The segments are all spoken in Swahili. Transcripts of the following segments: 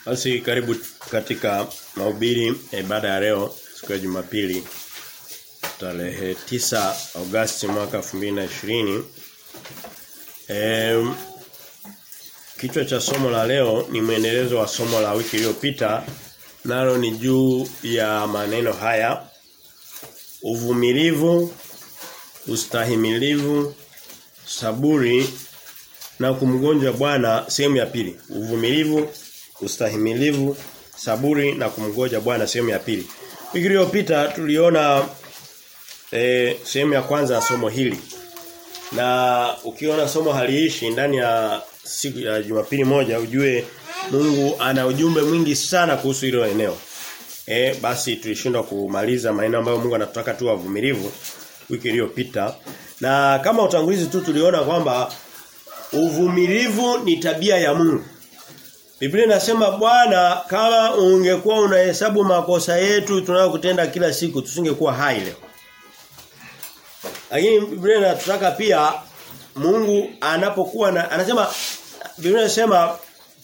Basi karibu katika mahubiri ya ibada ya leo siku ya Jumapili tarehe 9 Agosti mwaka 2020. Eh kichwa cha somo la leo ni mwendelezo wa somo la wiki iliyopita nalo ni juu ya maneno haya uvumilivu ustahimilivu saburi na kumgonja Bwana sehemu ya pili uvumilivu ustahimilivu saburi na kumgoja Bwana sehemu ya pili wiki iliyopita tuliona e, sehemu ya kwanza ya somo hili na ukiona somo haliishi ndani ya siku ya Jumapili moja ujue Mungu ana ujumbe mwingi sana kuhusu hilo eneo. Eh basi tulishindwa kumaliza maneno ambayo Mungu anataka tu wavumilivu wiki iliyopita. Na kama utangulizi tu tuliona kwamba uvumilivu ni tabia ya Mungu. Biblia inasema Bwana kama ungekuwa unahesabu makosa yetu tunayokutenda kila siku tusingekuwa hai leo. Lakini Biblia inatutaka pia Mungu anapokuwa na, anasema Biblia inasema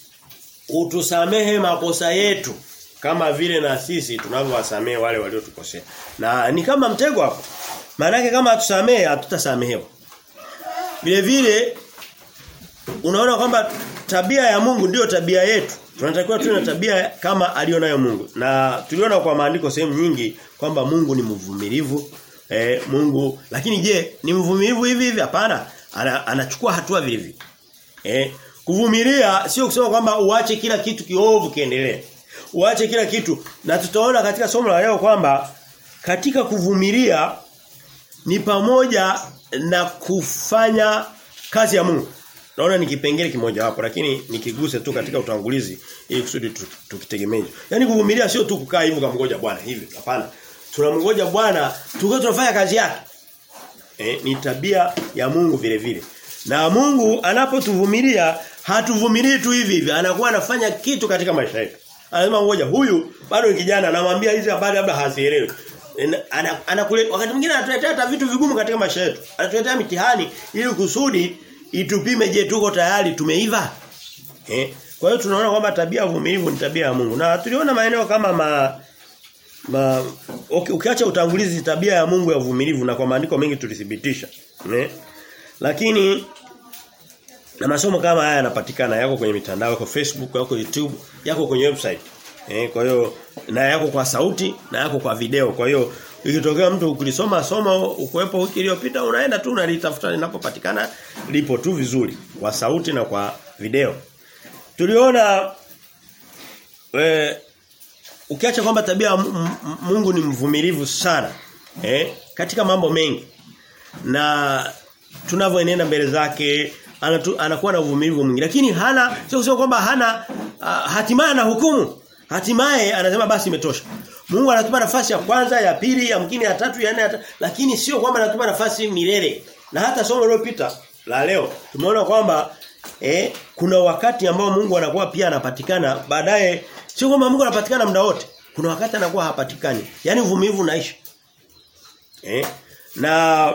utusamehe makosa yetu kama vile na sisi tunavyowasamehe wale waliotukosea. Na ni kama mtego hapo. Maana kama hatusamehe hatutasamehewa. Vile vile unaona kwamba tabia ya Mungu ndiyo tabia yetu. Tunatakiwa tuwe na tabia kama alionayo Mungu. Na tuliona kwa maandiko sehemu nyingi kwamba Mungu ni mvumilivu. Eh, Mungu lakini je, ni mvumilivu hivi hivi? Hapana. Ana, anachukua hatua vile vile. Eh, kuvumilia sio kusema kwamba uache kila kitu kiovu kiendelee. Uache kila kitu. Na tutaona katika somo la leo kwamba katika kuvumilia ni pamoja na kufanya kazi ya Mungu. Naona ni kipengele kimoja hapo lakini nikiguse tu katika utangulizi ili kusudi tukitegemee. Yaani kuvumilia sio tu kukaa hivyo kumngoja Bwana hivi. Hapana. Tunamngoja Bwana tukiwa tunafanya kazi yake. Eh, ni tabia ya Mungu vile vile. Na Mungu anapotuvumilia hatuvumilii tu hivi hivi, anakuwa anafanya kitu katika maisha yetu. Anasema ngoja huyu bado ni kijana anamwambia hizi habari labda hazielewi. Ana, anakule wakati mwingine anatuletea hata vitu vigumu katika maisha yetu. Anatuletea mitihani ili kusudi itupime je tuko tayari tumeiva. Eh? Kwa hiyo tunaona kwamba tabia ya uvumilivu ni tabia ya Mungu. Na tuliona maeneo kama ma ma okay, ukiacha utangulizi tabia ya Mungu ya uvumilivu na kwa maandiko mengi tulithibitisha. Eh? Lakini na masomo kama haya yanapatikana yako kwenye mitandao yako Facebook, yako YouTube, yako kwenye website. Eh, kwa hiyo na yako kwa sauti na yako kwa video. Kwa hiyo ikitokea mtu ukilisoma somo ukuepo wiki iliyopita unaenda tu unalitafuta linapopatikana lipo tu vizuri kwa sauti na kwa video. Tuliona eh ukiacha kwamba tabia Mungu ni mvumilivu sana eh katika mambo mengi na tunavyoenenda mbele zake anatu, anakuwa na uvumilivu mwingi lakini hana sio kusema kwamba hana uh, hatimaye na hukumu hatimaye anasema basi imetosha Mungu anatupa nafasi ya kwanza ya pili ya mwingine ya tatu ya nne ya lakini sio kwamba anatupa nafasi milele na hata somo lililopita la leo tumeona kwamba eh, kuna wakati ambao Mungu anakuwa pia anapatikana baadaye sio kwamba Mungu anapatikana muda wote kuna wakati anakuwa hapatikani yani uvumilivu unaisha eh na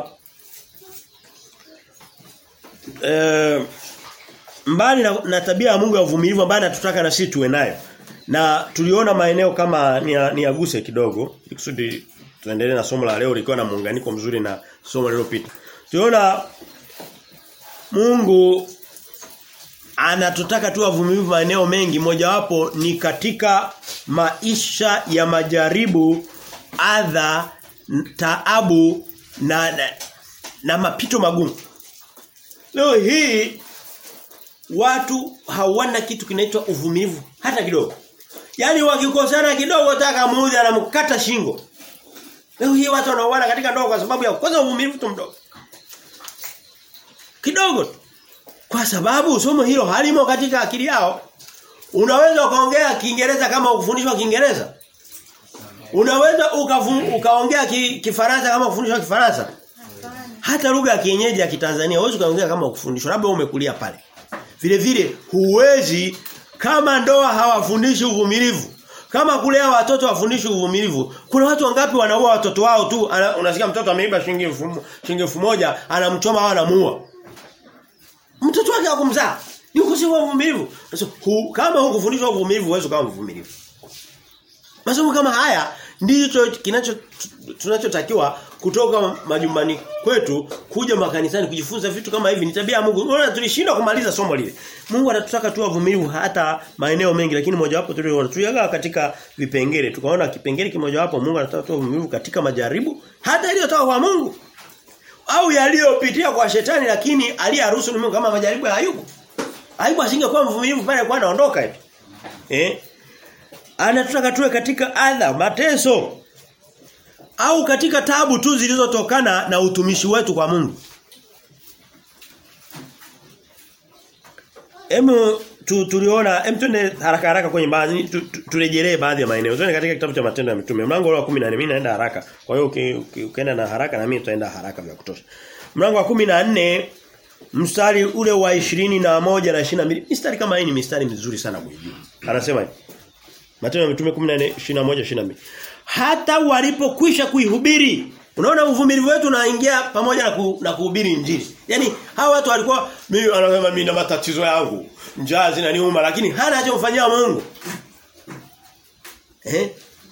e, mbali na, na tabia ya Mungu ya uvumilivu ambayo anatutaka na sisi tuwe nayo. Na tuliona maeneo kama ni aguse kidogo ikusudi tuendelee na somo la leo likiwa na muunganiko mzuri na somo lililopita. Tuliona Mungu anatutaka tu wavumilivu maeneo mengi mojawapo ni katika maisha ya majaribu adha taabu na, na, na mapito magumu. Leo hii watu hawana kitu kinaitwa uvumilivu hata kidogo. Yaani wakikosana kidogo taka muudhi anamkata shingo. Leo hii watu wanauana katika ndoa kwa sababu ya kwanza uvumilivu tu mdogo. Kidogo tu. Kwa sababu somo hilo halimo katika akili yao. Unaweza ukaongea Kiingereza kama ukufundishwa Kiingereza? Unaweza ukaongea ki, Kifaransa kama ukufundishwa Kifaransa? Hata lugha ya kienyeji ya Kitanzania huwezi kaongea kama ukufundishwa labda umekulia pale. Vile vile huwezi kama ndoa hawafundishi uvumilivu. Kama kulea watoto wafundishi uvumilivu. Kuna watu wangapi wanaua watoto wao tu ana, unasikia mtoto ameiba shilingi elfu shilingi elfu moja anamchoma au anamuua. Mtoto wake hakumzaa. Ni ukosefu wa uvumilivu. Sasa hu, kama hukufundishwa uvumilivu huwezi kama mvumilivu. Masomo kama haya ndicho kinacho tunachotakiwa kutoka majumbani kwetu kuja makanisani kujifunza vitu kama hivi ni tabia ya Mungu. Unaona tulishindwa kumaliza somo lile. Mungu anatutaka tu wavumilivu hata maeneo mengi lakini mojawapo tuliona tuliaga katika vipengele tukaona kipengele kimojawapo Mungu anataka tu wavumilivu katika majaribu hata yaliyotoka kwa Mungu au yaliyopitia kwa shetani lakini aliyaruhusu ni Mungu kama majaribu ya Ayubu. Ayubu asingekuwa mvumilivu pale kwa anaondoka hivi. Eh? Anataka tuwe katika adha, mateso au katika tabu tu zilizotokana na utumishi wetu kwa Mungu. Emu tu, tuliona em tuende haraka haraka kwenye baadhi tu, tu, turejelee baadhi ya maeneo. Tuende katika kitabu cha matendo ya mitume. Mlango wa 14 mimi naenda haraka. Kwa hiyo ukienda na haraka na mimi tutaenda haraka vya kutosha. Mlango wa 14 mstari ule wa 21 na 22. Mistari kama hii ni mistari mizuri sana kuijua. Anasema hivi. Matendo ya mitume 14 21 22. Hata walipokwisha kuihubiri Unaona uvumilivu wetu unaingia pamoja na, ku, na kuhubiri injili. Yaani hawa watu walikuwa mimi anasema mimi na matatizo yangu. Njaa zinaniuma lakini hana anachomfanyia Mungu. Eh?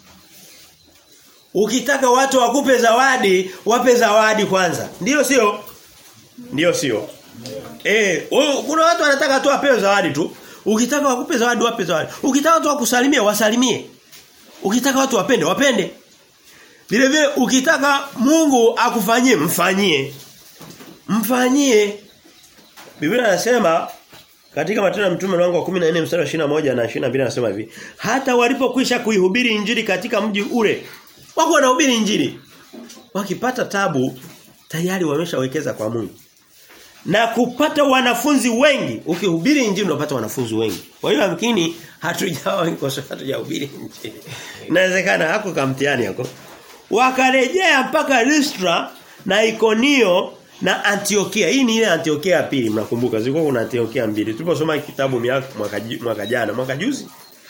Ukitaka watu wakupe zawadi, wape zawadi kwanza. Ndiyo sio? Ndiyo sio? Eh, kuna watu wanataka tu apewe zawadi tu. Ukitaka wakupe zawadi, wape zawadi. Ukitaka watu wakusalimie, wasalimie. Ukitaka watu wapende, wapende. Vile vile ukitaka Mungu akufanyie mfanyie. Mfanyie. Biblia inasema katika Matendo ya Mtume mlango wa 14 mstari wa 21 na 22 anasema hivi, hata walipokwisha kuihubiri injili katika mji ule, wako wanahubiri injili. Wakipata tabu tayari wameshawekeza kwa Mungu. Na kupata wanafunzi wengi, ukihubiri injili unapata wanafunzi wengi. Kwa hiyo yamkini hatujawa kwa sababu hatujahubiri injili. Inawezekana hako kamtiani hako wakarejea mpaka Listra na Ikonio na Antiokia. Hii ni ile Antiokia ya pili mnakumbuka. Zilikuwa kuna Antiokia mbili. Tuliposoma kitabu mwaka mwaka jana, mwaka juzi.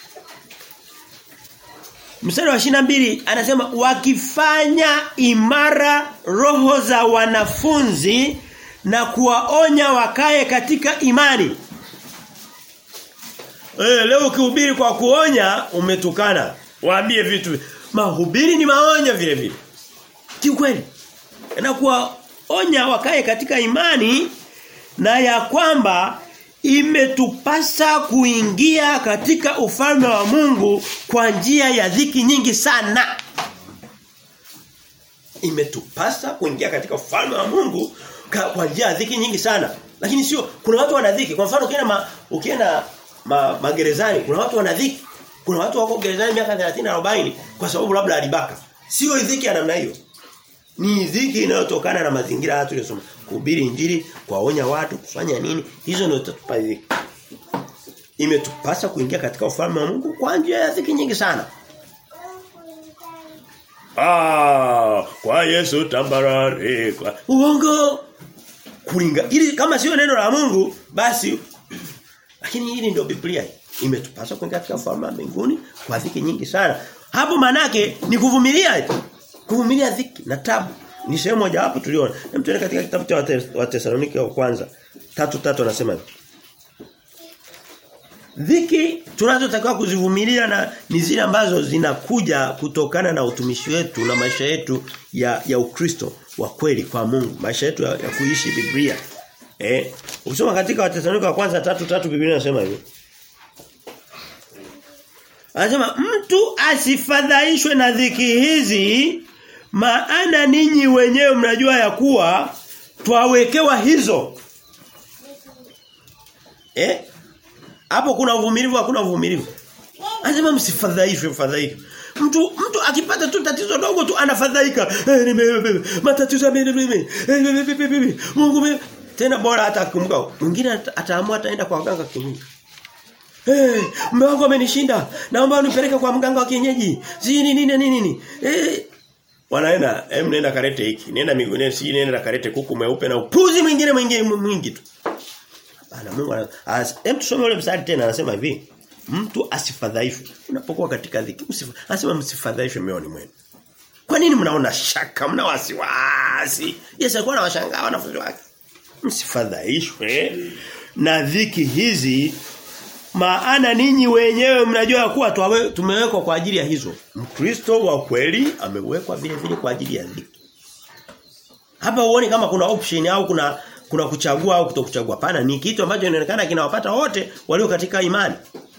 Mstari wa 22 anasema wakifanya imara roho za wanafunzi na kuwaonya wakae katika imani. Eh leo ukihubiri kwa kuonya umetukana. Waambie vitu mahubiri ni maonyo vile vile. Kiukweli. Na kuwaonya wakae katika imani na ya kwamba imetupasa kuingia katika ufalme wa Mungu kwa njia ya dhiki nyingi sana. Imetupasa kuingia katika ufalme wa Mungu kwa njia ya dhiki nyingi sana. Lakini sio kuna watu wana dhiki. Kwa mfano ukienda ma, ukienda ma, magerezani kuna watu wana dhiki. Kuna watu wako gerezani miaka 30 40 kwa sababu labda alibaka. Sio dhiki ya namna hiyo. Ni dhiki inayotokana na mazingira haya tuliyosoma. Kuhubiri injili, kuwaonya watu, kufanya nini? Hizo ndio tutatupa dhiki. Imetupasa kuingia katika ufalme wa Mungu kwa njia ya dhiki nyingi sana. Ah, kwa Yesu tambarare. Kwa... Uongo. Kulinga. Ili kama sio neno la Mungu, basi lakini hili ndio Biblia imetupasa kuingia katika ufalme wa mbinguni kwa dhiki nyingi sana. Hapo manake ni kuvumilia kuvumilia dhiki na tabu. Ni sehemu moja hapo tuliona. Hem tuende katika kitabu cha Watesalonike wa kwanza. Tatu tatu anasema hivi. Dhiki tunazotakiwa kuzivumilia na ni zile ambazo zinakuja kutokana na utumishi wetu na maisha yetu ya ya Ukristo wa kweli kwa Mungu, maisha yetu ya, ya kuishi Biblia. Eh, ukisoma katika Wathesalonike wa kwanza tatu tatu Biblia inasema hivi. Anasema mtu asifadhaishwe na dhiki hizi maana ninyi wenyewe mnajua ya kuwa twawekewa hizo. Eh? Hapo kuna uvumilivu hakuna uvumilivu. Anasema msifadhaishwe mfadhaike. Mtu mtu akipata tu tatizo dogo tu anafadhaika. Eh, nime matatizo mimi. Eh, Mungu mimi tena bora hata akumbuka. Mwingine ataamua ataenda kwa waganga kienyeji. Eh, hey, mume wangu amenishinda. Naomba unipeleke kwa mganga wa kienyeji. Si nini nini nini. Eh, wanaenda, hem nenda karete hiki. Nenda miguuni, si nenda karete kuku mweupe na upuzi mwingine mwingine mwingi tu. Hapana Mungu ana hem tusome ule mstari tena anasema hivi. Mtu asifadhaishwe. Unapokuwa katika dhiki, msifa. Anasema msifadhaishwe mioyoni mwenu. Kwa nini mnaona shaka, mna wasiwasi? Yesu alikuwa anawashangaa wanafunzi wake. Msifadhaishwe na dhiki hizi maana ninyi wenyewe mnajua kuwa tumewekwa kwa ajili ya hizo. Mkristo wa kweli amewekwa vile vile kwa ajili ya dhiki. Hapa uone kama kuna option au kuna kuna kuchagua au kutokuchagua. Pana ni kitu ambacho inaonekana kinawapata wote walio katika imani.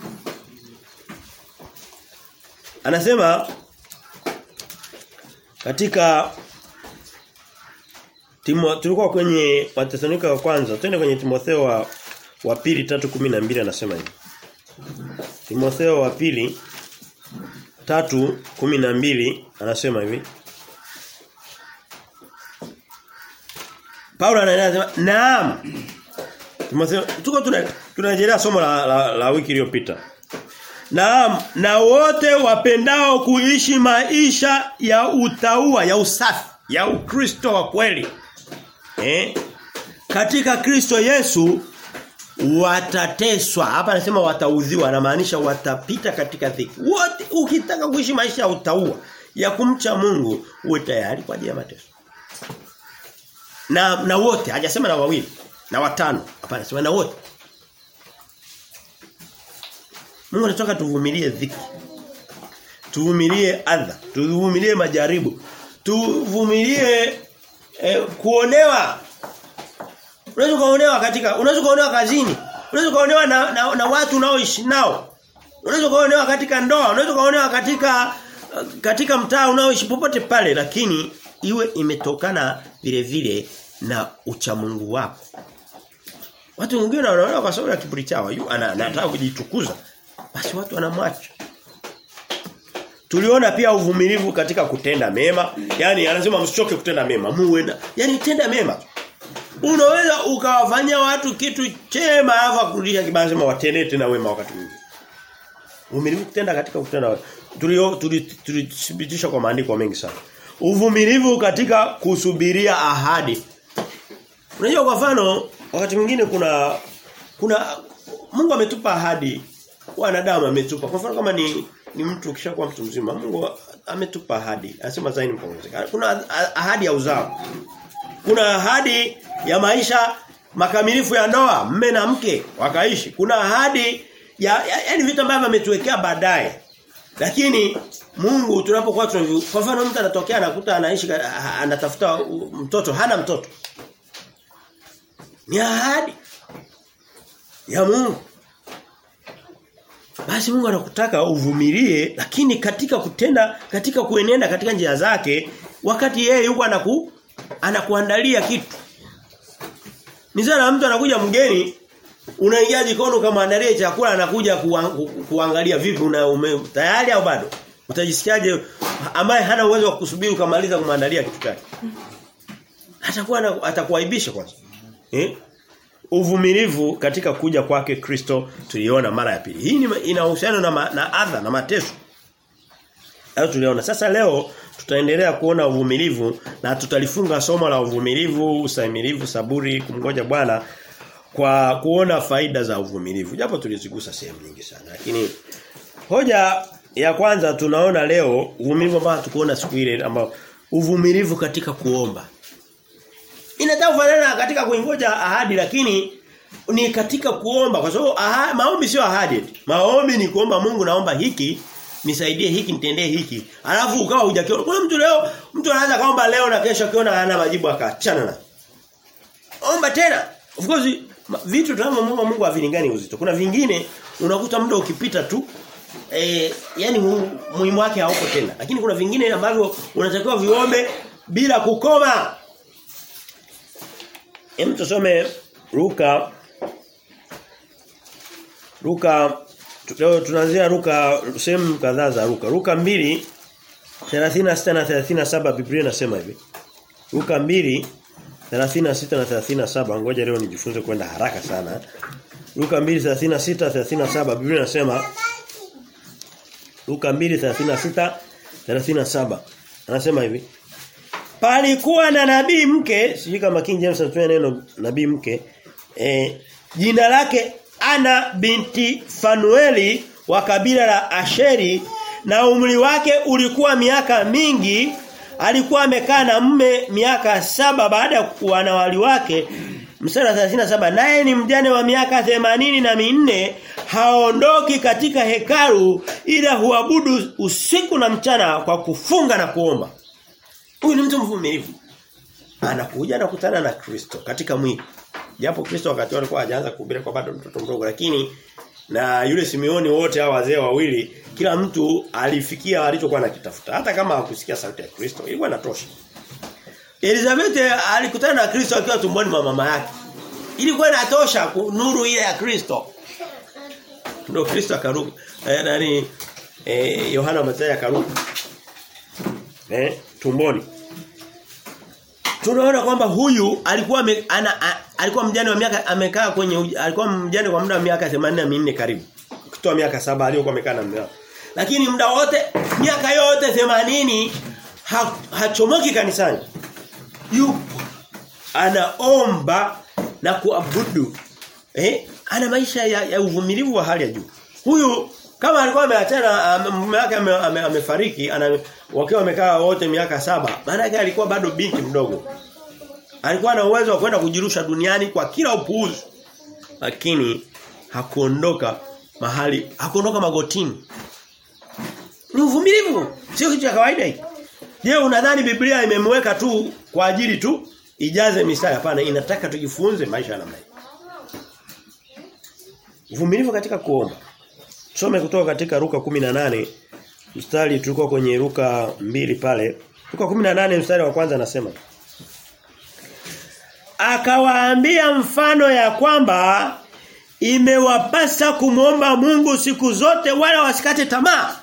Anasema katika Timo tulikuwa kwenye Wathesalonika wa kwanza, twende kwenye Timotheo wa wa pili 3:12 anasema hivi. Timotheo wa pili 3:12 anasema hivi. Paulo anaeleza naam. Timotheo tuko tunarejelea somo la, la, la wiki iliyopita. Naam, na wote wapendao kuishi maisha ya utaua, ya usafi, ya ukristo wa kweli. Eh? Katika Kristo Yesu watateswa. Hapa anasema wataudhiwa, anamaanisha watapita katika dhiki. Wote ukitaka kuishi maisha ya utaua, ya kumcha Mungu, uwe tayari kwa ajili ya mateso. Na na wote, hajasema na wawili, na watano. Hapa anasema na wote. Mungu anataka tuvumilie dhiki. Tuvumilie adha, tuvumilie majaribu. Tuvumilie eh, kuonewa. Unaweza kuonewa katika unaweza kuonewa kazini. Unaweza kuonewa na, na, na watu unaoishi nao. Unaweza kuonewa katika ndoa, unaweza kuonewa katika katika mtaa unaoishi popote pale lakini iwe imetokana vile vile na uchamungu wako. Watu wengine wanaona kwa sababu ya kiburi chao, anataka kujitukuza. Basi watu wanamwacha. Tuliona pia uvumilivu katika kutenda mema. Yaani anasema msichoke kutenda mema. Muwe na yaani tenda mema. Unaweza ukawafanyia watu kitu chema alafu kurudisha kibaya sema watendee tena wema wakati mwingine. Uvumilivu kutenda katika kutenda tulio tulithibitisha kwa maandiko mengi sana. Uvumilivu katika kusubiria ahadi. Unajua kwa mfano wakati mwingine kuna kuna Mungu ametupa ahadi wanadamu ametupa. Kwa mfano kama ni ni mtu ukishakuwa mtu mzima, Mungu ametupa ahadi. Anasema zaini mpongezeka. Kuna ahadi ya uzao. Kuna ahadi ya maisha makamilifu ya ndoa, mme na mke wakaishi. Kuna ahadi ya yaani vitu ambavyo ametuwekea baadaye. Lakini Mungu tunapokuwa tunavyo kwa mfano mtu anatokea anakuta anaishi anatafuta mtoto, hana mtoto. Ni ahadi ya Mungu. Basi Mungu anakutaka uvumilie lakini katika kutenda katika kuenenda katika njia zake wakati yeye yuko anaku anakuandalia kitu. Ni sana mtu anakuja mgeni unaingia jikoni ukamwandalia chakula anakuja kuang, ku, kuangalia vipi una ume, tayari au bado? Utajisikiaje ambaye hana uwezo wa kusubiri ukamaliza kumwandalia kitu chake? Atakuwa atakuaibisha kwanza. Eh? uvumilivu katika kuja kwake Kristo tuliona mara ya pili. Hii ina uhusiano na, ma, na adha na mateso. Hayo tuliona. Sasa leo tutaendelea kuona uvumilivu na tutalifunga somo la uvumilivu, ustahimilivu, saburi, kumngoja Bwana kwa kuona faida za uvumilivu. Japo tulizigusa sehemu nyingi sana. Lakini hoja ya kwanza tunaona leo uvumilivu ambao tukuona siku ile ambao uvumilivu katika kuomba. Inataka kufanana katika kuingoja ahadi lakini ni katika kuomba kwa sababu maombi sio ahadi. Maombi ni kuomba Mungu naomba hiki nisaidie hiki nitendee hiki. Alafu ukawa hujakiona. Kuna mtu leo mtu anaweza kaomba leo na kesho akiona hana majibu akaachana na. Omba tena. Of course vitu tunavyomwomba Mungu havilingani uzito. Kuna vingine unakuta muda ukipita tu eh yani muhimu wake hauko tena. Lakini kuna vingine ambavyo unatakiwa viombe bila kukoma. Hem tusome Luka Luka leo tunaanzia Luka sehemu kadhaa za Luka. Luka 2 36 na 37 Biblia inasema hivi. Luka 2 36 na 37 ngoja leo nijifunze kwenda haraka sana. Luka 2 36 37 Biblia inasema Luka 2 36 37 anasema hivi Palikuwa na nabii mke, sijui kama King James anatumia neno nabii mke, eh, jina lake Ana binti Fanueli wa kabila la Asheri na umri wake ulikuwa miaka mingi, alikuwa amekaa na mume miaka saba baada ya wanawali wake Mstari wa 37 naye ni mjane wa miaka themanini na minne haondoki katika hekalu ila huabudu usiku na mchana kwa kufunga na kuomba. Huyu ni mtu mvumilivu. Anakuja na kukutana na Kristo katika mwili. Japo Kristo wakati alikuwa hajaanza kuhubiri kwa bado mtoto mdogo lakini na yule Simeoni wote hao wazee wawili kila mtu alifikia alichokuwa anakitafuta. Hata kama hakusikia sauti ya Kristo ilikuwa inatosha. Elizabeth alikutana na Kristo akiwa tumboni mwa mama yake. Ilikuwa inatosha nuru ile ya Kristo. Ndio Kristo akaruka. Eh, nani eh Yohana Mathayo akaruka. Eh tumboni. Tunaona kwamba huyu alikuwa me, ana, a, alikuwa mjane wa miaka amekaa kwenye alikuwa mjane kwa muda wa miaka 84 karibu. Kutoa miaka saba aliyokuwa amekaa na mume Lakini muda wote miaka yote 80 ha, hachomoki kanisani. Yupo anaomba na kuabudu. Eh? Ana maisha ya, ya uvumilivu wa hali ya juu. Huyu kama alikuwa ameachana mume wake amefariki ana wakiwa wamekaa wote miaka saba maana yake alikuwa bado binti mdogo alikuwa na uwezo wa kwenda kujirusha duniani kwa kila upuuzi lakini hakuondoka mahali hakuondoka magotini ni uvumilivu sio kitu cha kawaida hiki je unadhani biblia imemweka tu kwa ajili tu ijaze mistari hapana inataka tujifunze maisha ya namna hii uvumilivu katika kuomba Tusome kutoka katika Luka 18 mstari tulikuwa kwenye Luka mbili pale. Luka 18 mstari wa kwanza anasema Akawaambia mfano ya kwamba imewapasa kumwomba Mungu siku zote wala wasikate tamaa.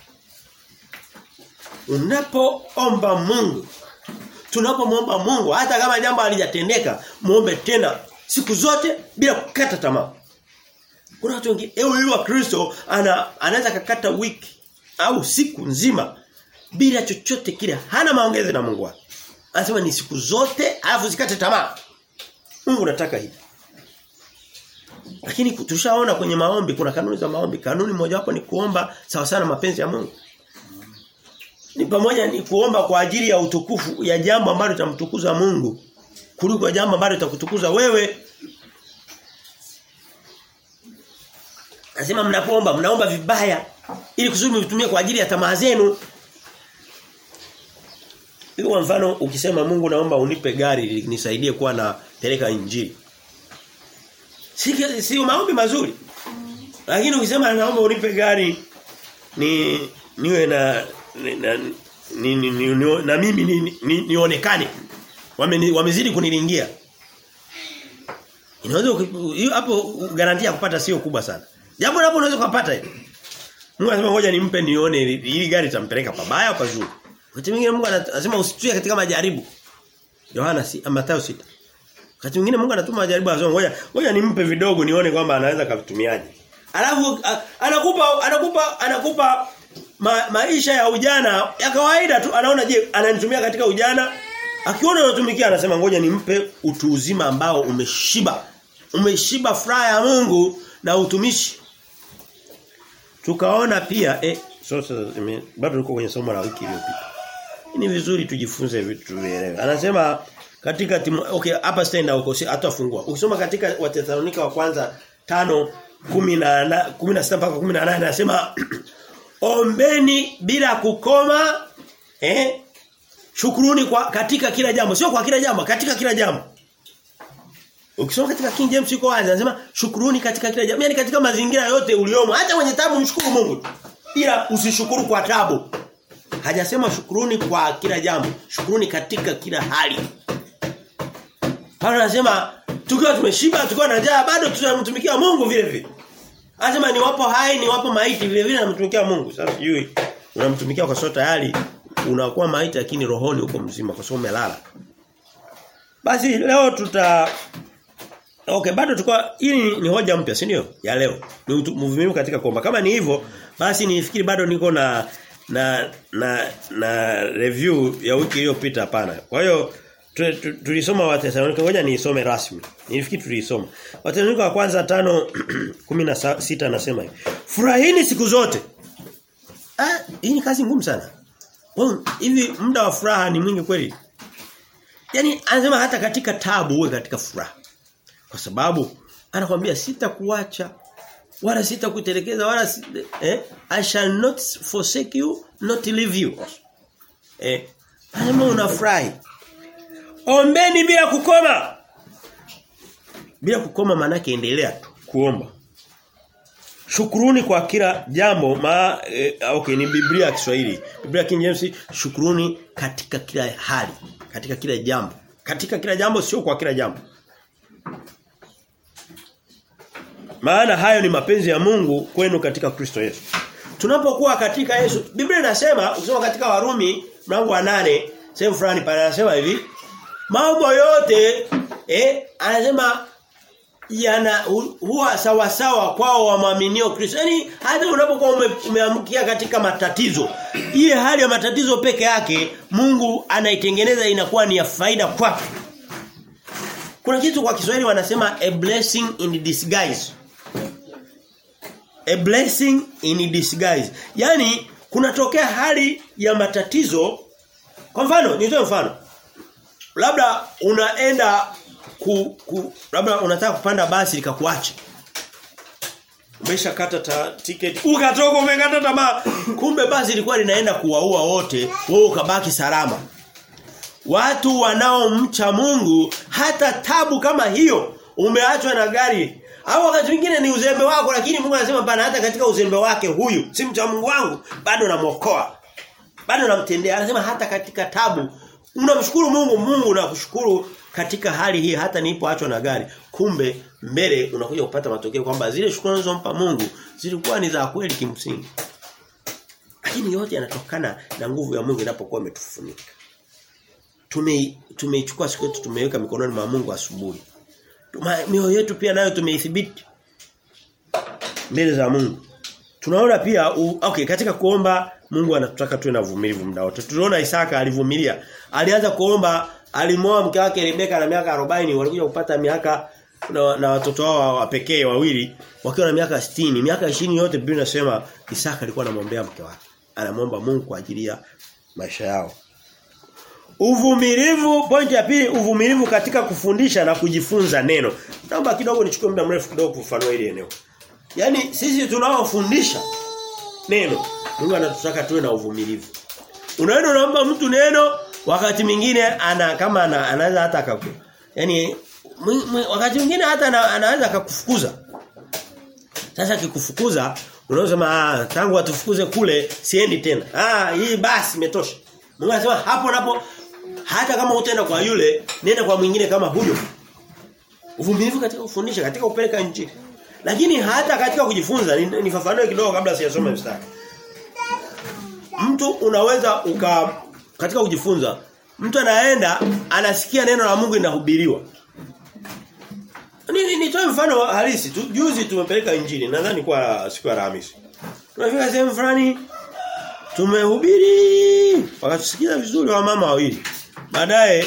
Unapoomba Mungu tunapomwomba Mungu hata kama jambo halijatendeka muombe tena siku zote bila kukata tamaa. Kuna watu wengine ewe yule wa Kristo ana anaweza kakata wiki au siku nzima bila chochote kile hana maongezi na Mungu wake. Anasema ni siku zote alafu zikate tamaa. Mungu anataka hivi. Lakini tushaona kwenye maombi kuna kanuni za maombi. Kanuni mojawapo ni kuomba sawa sana mapenzi ya Mungu. Ni pamoja ni kuomba kwa ajili ya utukufu ya jambo ambalo litamtukuza Mungu kuliko jambo ambalo litakutukuza wewe Nasema mnapoomba mnaomba vibaya ili kusudi mtumie kwa ajili ya tamaa zenu. Kwa mfano ukisema Mungu naomba unipe gari nisaidie kuwa na peleka injili. Si si maombi mazuri. Lakini ukisema naomba unipe gari ni niwe na na, ni, ni, ni, ni, na mimi ni, ni, nionekane. Wame, wamezidi kunilingia. Inaweza hapo garantia ya kupata sio kubwa sana. Jambo hapo unaweza kupata hiyo. Mungu anasema ngoja nimpe nione ili gari itampeleka pabaya au pazuri. Wakati mwingine Mungu anasema usitue katika majaribu. Yohana si Mathayo 6. Wakati mwingine Mungu anatuma majaribu anasema ngoja ngoja nimpe vidogo nione kwamba anaweza kavitumiaje. Alafu anakupa anakupa anakupa ma, maisha ya ujana ya kawaida tu anaona je ananitumia katika ujana akiona unatumikia anasema ngoja nimpe utu uzima ambao umeshiba. Umeshiba furaha ya Mungu na utumishi. Tukaona pia eh sasa bado tuko kwenye somo la wiki iliyopita. Ni vizuri tujifunze vitu vielewe. Anasema katika timu okay hapa stenda huko si hatafungua. Ukisoma katika Wathesalonika wa kwanza 5 10 16 mpaka 18 anasema ombeni bila kukoma eh shukuruni kwa katika kila jambo sio kwa kila jambo katika kila jambo Ukisoma katika King James iko wazi anasema shukuruni katika kila jambo. Yaani katika mazingira yote uliomo hata kwenye tabu mshukuru Mungu. Ila usishukuru kwa tabu. Hajasema shukuruni kwa kila jambo. Shukuruni katika kila hali. Paulo anasema tukiwa tumeshiba tukiwa na njaa bado tunamtumikia Mungu vile vile. Anasema ni wapo hai ni wapo maiti vile vile namtumikia Mungu. Sasa sijui unamtumikia kwa sababu tayari unakuwa maiti lakini rohoni uko mzima kwa sababu umelala. Basi leo tuta Okay, bado tukua hii ni hoja mpya, si ndio? Ya leo. Ni uvumilivu katika kuomba. Kama ni hivyo, basi nifikiri bado niko na na na na review ya wiki iliyopita hapana. Kwa hiyo tulisoma Wathesalonika, ngoja niisome rasmi. Nilifikiri tulisoma. Wathesalonika wa kwanza 5:16 anasema hivi. Furahini siku zote. Ah, hii ni kazi ngumu sana. Hivi muda wa furaha ni mwingi kweli? Yaani anasema hata katika tabu uwe katika furaha. Kwa sababu anakuambia sitakuacha wala sitakutelekeza wala sita, eh I shall not forsake you not leave you. Eh anasema unafurahi. Ombeni bila kukoma. Bila kukoma maana endelea tu kuomba. Shukuruni kwa kila jambo ma eh, okay ni Biblia ya Kiswahili. Biblia King James shukuruni katika kila hali, katika kila jambo. Katika kila jambo sio kwa kila jambo. Maana hayo ni mapenzi ya Mungu kwenu katika Kristo Yesu. Tunapokuwa katika Yesu, Biblia inasema ukisoma katika Warumi mlango wa nane sehemu fulani pale anasema hivi, mambo yote eh anasema yana huwa sawa sawa kwao wamaaminio Kristo. Yaani hata unapokuwa ume, umeamkia katika matatizo, ile hali ya matatizo peke yake Mungu anaitengeneza inakuwa ni ya faida kwako. Kuna kitu kwa Kiswahili wanasema a blessing in disguise. A blessing in disguise. Yaani kunatokea hali ya matatizo kwa mfano, nitoe mfano. Labda unaenda ku, ku labda unataka kupanda basi likakuacha. Umeshakata ta ticket, ukatoka umekata tamaa. Kumbe basi lilikuwa linaenda kuwaua wote, wewe ukabaki salama. Watu wanaomcha Mungu hata tabu kama hiyo umeachwa na gari au wakati mwingine ni uzembe wako lakini Mungu anasema bana hata katika uzembe wake huyu si mcha Mungu wangu bado namuokoa. Bado namtendea. Anasema hata katika tabu unamshukuru Mungu, Mungu nakushukuru katika hali hii hata nilipoachwa na gari. Kumbe mbele unakuja kupata matokeo kwamba zile shukrani unazompa Mungu zilikuwa ni za kweli kimsingi. Lakini yote yanatokana na nguvu ya Mungu inapokuwa imetufunika. Tume tumeichukua siku yetu tumeweka mikononi mwa Mungu asubuhi. Mioyo yetu pia nayo tumeithibiti mbele za Mungu. Tunaona pia u, okay katika kuomba Mungu anatutaka tuwe na uvumilivu muda wote. Tuliona Isaka alivumilia. Alianza kuomba alimoa mke wake Rebeka na miaka 40 walikuja kupata miaka na, na watoto wao wa pekee wawili wakiwa na miaka 60 miaka 20 yote Biblia inasema Isaka alikuwa anamwombea mke wake anamwomba Mungu kwa ajili ya maisha yao Uvumilivu pointi ya pili uvumilivu katika kufundisha na kujifunza neno naomba kidogo nichukue muda mrefu kidogo kufafanua ile eneo Yaani sisi tunaofundisha neno Mungu anatutaka tuwe na uvumilivu Unaenda unaomba mtu neno wakati mwingine ana kama ana, anaweza hata akaku. Yaani wakati mwingine hata ana, anaweza akakufukuza. Sasa akikufukuza unaweza ah tangu atufukuze kule siendi tena. Ah hii basi imetosha. Mungu anasema hapo napo hata kama utaenda kwa yule nenda kwa mwingine kama huyo. Uvumilivu katika kufundisha katika kupeleka injili. Lakini hata katika kujifunza nifafanue kidogo kabla sijasoma mstari. Mtu unaweza uka katika kujifunza mtu anaenda anasikia neno la Mungu linahubiriwa. Nini nitoe mfano halisi tu juzi tumepeleka injili nadhani kwa siku ya Alhamisi. Tunafika sehemu fulani tumehubiri wakatusikiza vizuri wa mama wawili. Baadaye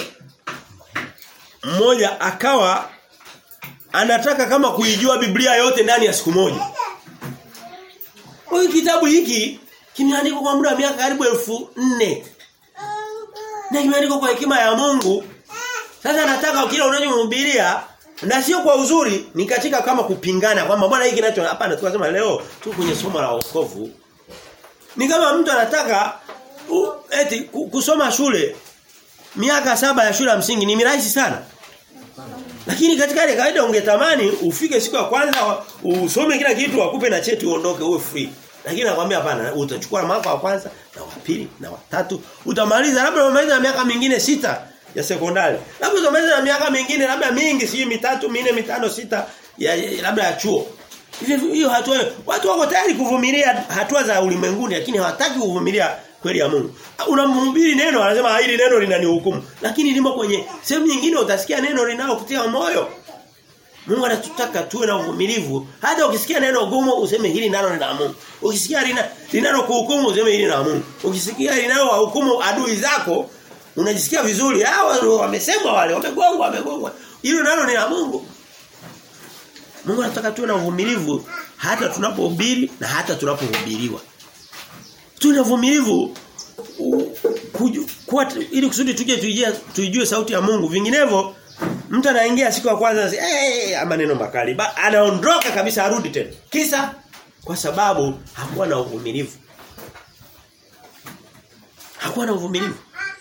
mmoja akawa anataka kama kuijua Biblia yote ndani ya siku moja. Huyu kitabu hiki kimeandikwa kwa muda wa miaka karibu elfu nne na kimeandikwa kwa hekima ya Mungu. Sasa nataka kila unachomhubiria na sio kwa uzuri ni katika kama kupingana kwamba bwana hiki kinacho hapana tukasema leo tu kwenye somo la wokovu. Ni kama mtu anataka u, eti kusoma shule miaka saba ya shule ya msingi ni mirahisi sana. Lakini katika ile kawaida ungetamani ufike siku ya kwanza usome kila kitu wakupe na cheti uondoke uwe free. Lakini nakwambia hapana utachukua mwaka wa kwanza na wa pili na wa tatu utamaliza labda umaliza miaka mingine sita ya sekondari. Labda utamaliza miaka mingine labda mingi sio mitatu, minne, mitano, sita ya, ya labda ya chuo. Hiyo hatua watu wako tayari kuvumilia hatua za ulimwenguni lakini hawataki kuvumilia kweli ya Mungu. Unamhubiri neno anasema hili neno linanihukumu. Lakini limo kwenye sehemu nyingine utasikia neno linalokutia moyo. Mungu anatutaka tuwe na uvumilivu. Hata ukisikia neno gumu useme hili nalo ni la Mungu. Ukisikia lina linalo kuhukumu useme hili ni la Mungu. Ukisikia linalo wahukumu adui zako unajisikia vizuri. Hao wamesema wale wamegongwa wamegongwa. Hilo nalo ni la Mungu. Mungu anataka tuwe na uvumilivu hata tunapohubiri na hata tunapohubiriwa. Tuwe na uvumilivu ili kusudi tuje tuijue tuijue sauti ya Mungu. Vinginevyo Mtu anaingia siku ya kwanza eh hey, maneno makali. Ba, anaondoka kabisa arudi tena. Kisa kwa sababu hakuwa na uvumilivu. Hakuwa na uvumilivu.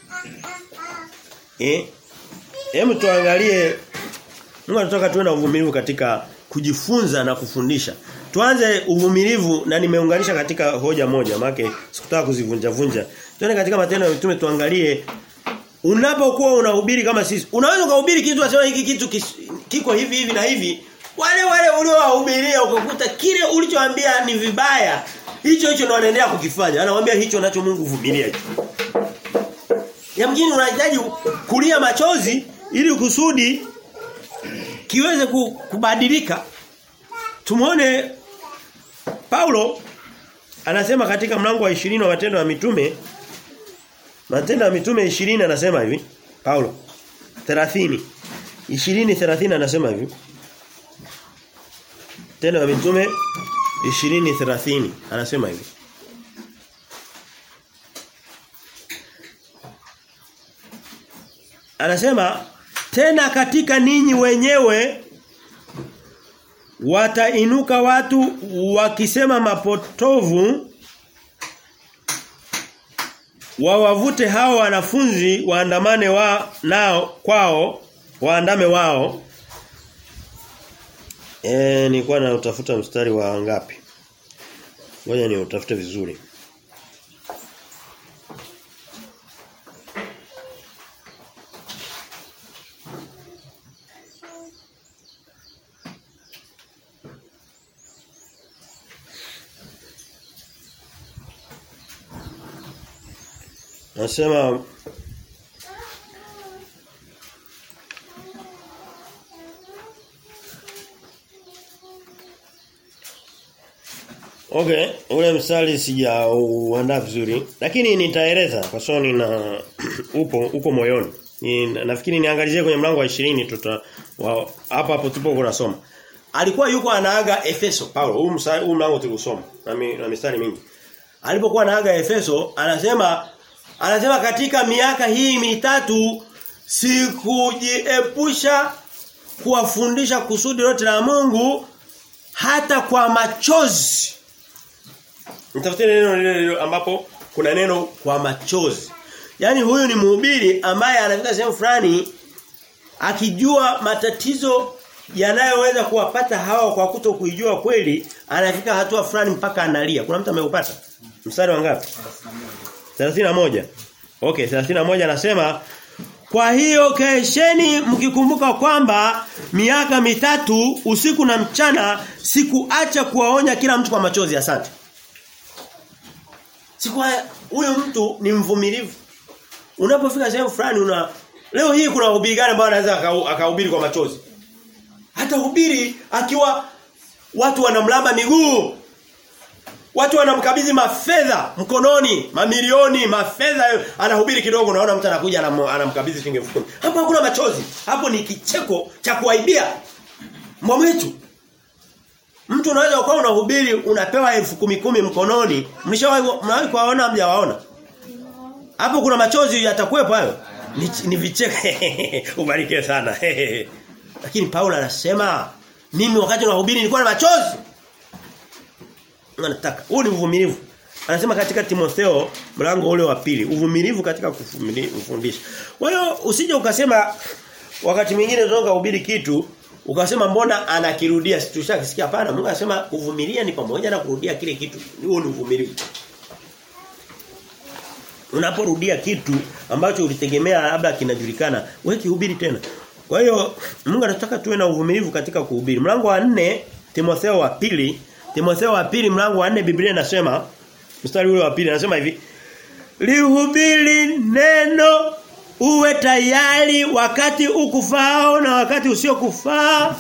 Eh? Hebu tuangalie Mungu anataka tuwe na uvumilivu katika kujifunza na kufundisha. Tuanze uvumilivu na nimeunganisha katika hoja moja maana sikutaka kuzivunja vunja. Tuende katika matendo ya mitume tuangalie unapokuwa unahubiri kama sisi. Unaweza kuhubiri kitu wasema hiki kitu kis, kiko hivi hivi na hivi. Wale wale uliowahubiria ukakuta kile ulichoambia ni vibaya. Hicho hicho ndo wanaendelea kukifanya. Anamwambia hicho nacho Mungu vumilia hicho. Yamkini unahitaji kulia machozi ili kusudi kiweze kubadilika. Tumuone Paulo anasema katika mlango wa 20 wa matendo ya mitume Matendo ya mitume 20 anasema hivi Paulo 30 20 30 anasema hivi Tendo ya mitume 20 30 anasema hivi Anasema tena katika ninyi wenyewe watainuka watu wakisema mapotovu wawavute hao wanafunzi waandamane wa nao kwao waandame wao eh nilikuwa na utafuta mstari wa ngapi ngoja ni utafute vizuri Nasema Okay, ule mstari sijauandaa vizuri, lakini nitaeleza kwa sababu nina upo uko moyoni. Ni, nafikiri niangalizie kwenye mlango wa 20 tuta hapa hapo tupo kunasoma. Alikuwa yuko anaaga Efeso, Paulo, huu mstari huu mlango tuliusoma na, mi, na mistari mingi. Alipokuwa anaaga Efeso, anasema anasema katika miaka hii mitatu sikujiepusha kuwafundisha kusudi lote la Mungu hata kwa machozi. Nitafute neno lile ambapo kuna neno kwa machozi. Yaani huyu ni mhubiri ambaye anafika sehemu fulani akijua matatizo yanayoweza kuwapata hawa kwa kuto kuijua kweli, anafika hatua fulani mpaka analia. Kuna mtu ameupata? Mstari wa ngapi? 31. Okay, 31 anasema kwa hiyo kesheni mkikumbuka kwamba miaka mitatu usiku na mchana sikuacha kuwaonya kila mtu kwa machozi asante. Siku huyo mtu ni mvumilivu. Unapofika sehemu fulani una leo hii kuna hubiri gani ambao anaweza akahubiri kwa machozi? Hata hubiri akiwa watu wanamlamba miguu. Watu wanamkabidhi mafedha mkononi, mamilioni, mafedha anahubiri kidogo unaona mtu anakuja anamkabidhi shilingi 10,000. Hapo hakuna machozi. Hapo ni kicheko cha kuaibia. Mwametu. Mtu unaweza ukawa unahubiri unapewa elfu kumi kumi mkononi. Mlishawahi mnawahi kuwaona mjawaona? Hapo kuna machozi yatakuwepo hayo. Ni, ni vicheke. Ubarikiwe sana. Lakini Paulo anasema mimi wakati nahubiri nilikuwa na machozi. Anataka. Huu ni uvumilivu. Anasema katika Timotheo mlango ule wa pili, uvumilivu katika kufundisha. Kwa hiyo usije ukasema wakati mwingine tunataka kuhubiri kitu ukasema mbona anakirudia tushakisikia hapana Mungu anasema kuvumilia ni pamoja na kurudia kile kitu huo ni uvumilivu unaporudia kitu ambacho ulitegemea labda kinajulikana wewe kihubiri tena kwa hiyo Mungu anataka tuwe na uvumilivu katika kuhubiri mlango wa nne Timotheo wa pili Timotheo wa pili mlango wa nne Biblia inasema mstari ule wa pili anasema hivi Lihubiri neno uwe tayari wakati ukufao na wakati usiokufaa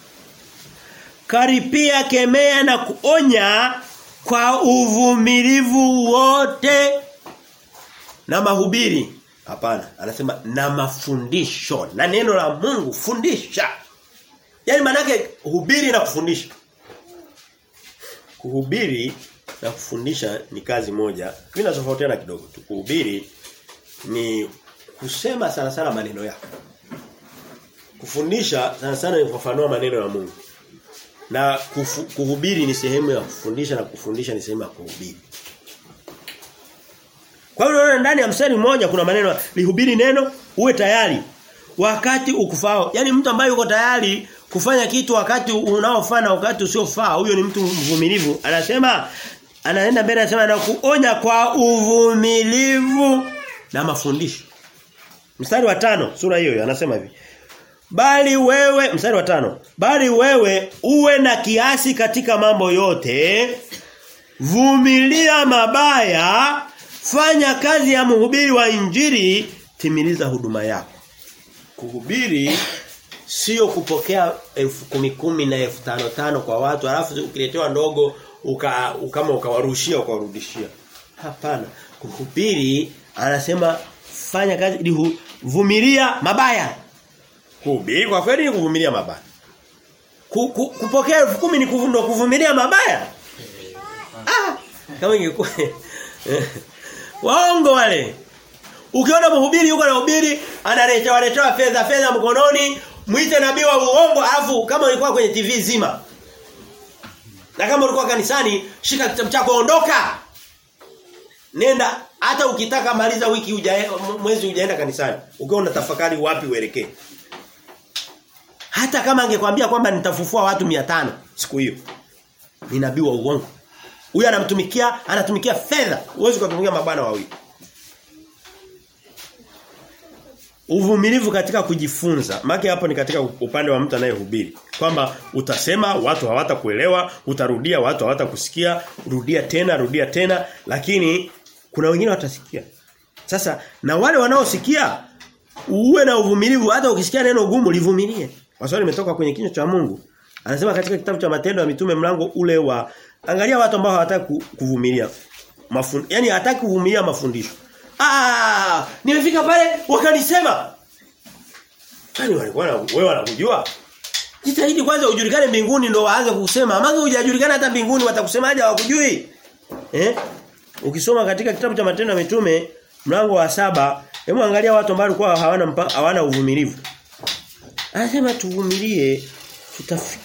karipia kemea na kuonya kwa uvumilivu wote na mahubiri hapana anasema na mafundisho na neno la Mungu fundisha yani manake hubiri na kufundisha kuhubiri na kufundisha ni kazi moja vinatofautiana kidogo tu kuhubiri ni kusema sana sana maneno yako. Kufundisha sana sana ni kufafanua maneno ya Mungu. Na kufu, kuhubiri ni sehemu ya kufundisha na kufundisha ni sehemu ya kuhubiri. Kwa hiyo ndani ya mstari mmoja kuna maneno lihubiri neno uwe tayari wakati ukufao. Yaani mtu ambaye yuko tayari kufanya kitu wakati unaofaa na wakati usiofaa, huyo ni mtu mvumilivu. Anasema anaenda mbele anasema na kuonya kwa uvumilivu na mafundisho. Mstari wa tano sura hiyo anasema hivi. Bali wewe mstari wa tano bali wewe uwe na kiasi katika mambo yote vumilia mabaya fanya kazi ya mhubiri wa injili timiliza huduma yako kuhubiri sio kupokea elfu kumi kumi na elfu tano tano kwa watu alafu ukiletewa ndogo uka, kama ukawarushia ukawarudishia hapana kuhubiri anasema fanya kazi vumilia mabaya kuhubiri kwa kweli ni kuvumilia mabaya ku, ku, kupokea elfu kumi ni kuvundo kuvumilia mabaya ah kama ingekuwa waongo wale ukiona mhubiri yuko na hubiri analetewa letewa fedha fedha mkononi mwite nabii wa uongo alafu kama ulikuwa kwenye TV zima na kama ulikuwa kanisani shika kitabu chako ondoka nenda hata ukitaka maliza wiki uja, mwezi hujaenda kanisani ukiwa unatafakari wapi uelekee hata kama angekwambia kwamba nitafufua watu 500 siku hiyo ni nabii wa uongo huyu anamtumikia anatumikia fedha uwezi kutumikia mabwana wawili uvumilivu katika kujifunza maki hapo ni katika upande wa mtu anayehubiri kwamba utasema watu hawatakuelewa utarudia watu hawatakusikia rudia tena rudia tena lakini kuna wengine watasikia sasa na wale wanaosikia uwe na uvumilivu hata ukisikia neno gumu livumilie kwa sababu limetoka kwenye kinywa cha Mungu anasema katika kitabu cha matendo ya mitume mlango ule wa angalia watu ambao hawataka kuvumilia mafund yani hataki kuvumilia mafundisho Ah, nimefika pale wakanisema. Kwani walikuwa na wewe wanakujua? Jitahidi kwanza ujulikane mbinguni ndo waanze kusema. Maana hujajulikana hata mbinguni watakusemaje hawakujui? Eh? Ukisoma katika kitabu cha Matendo ya Mitume mlango wa saba hebu angalia watu ambao walikuwa hawana hawana uvumilivu. Anasema tuvumilie tutafika.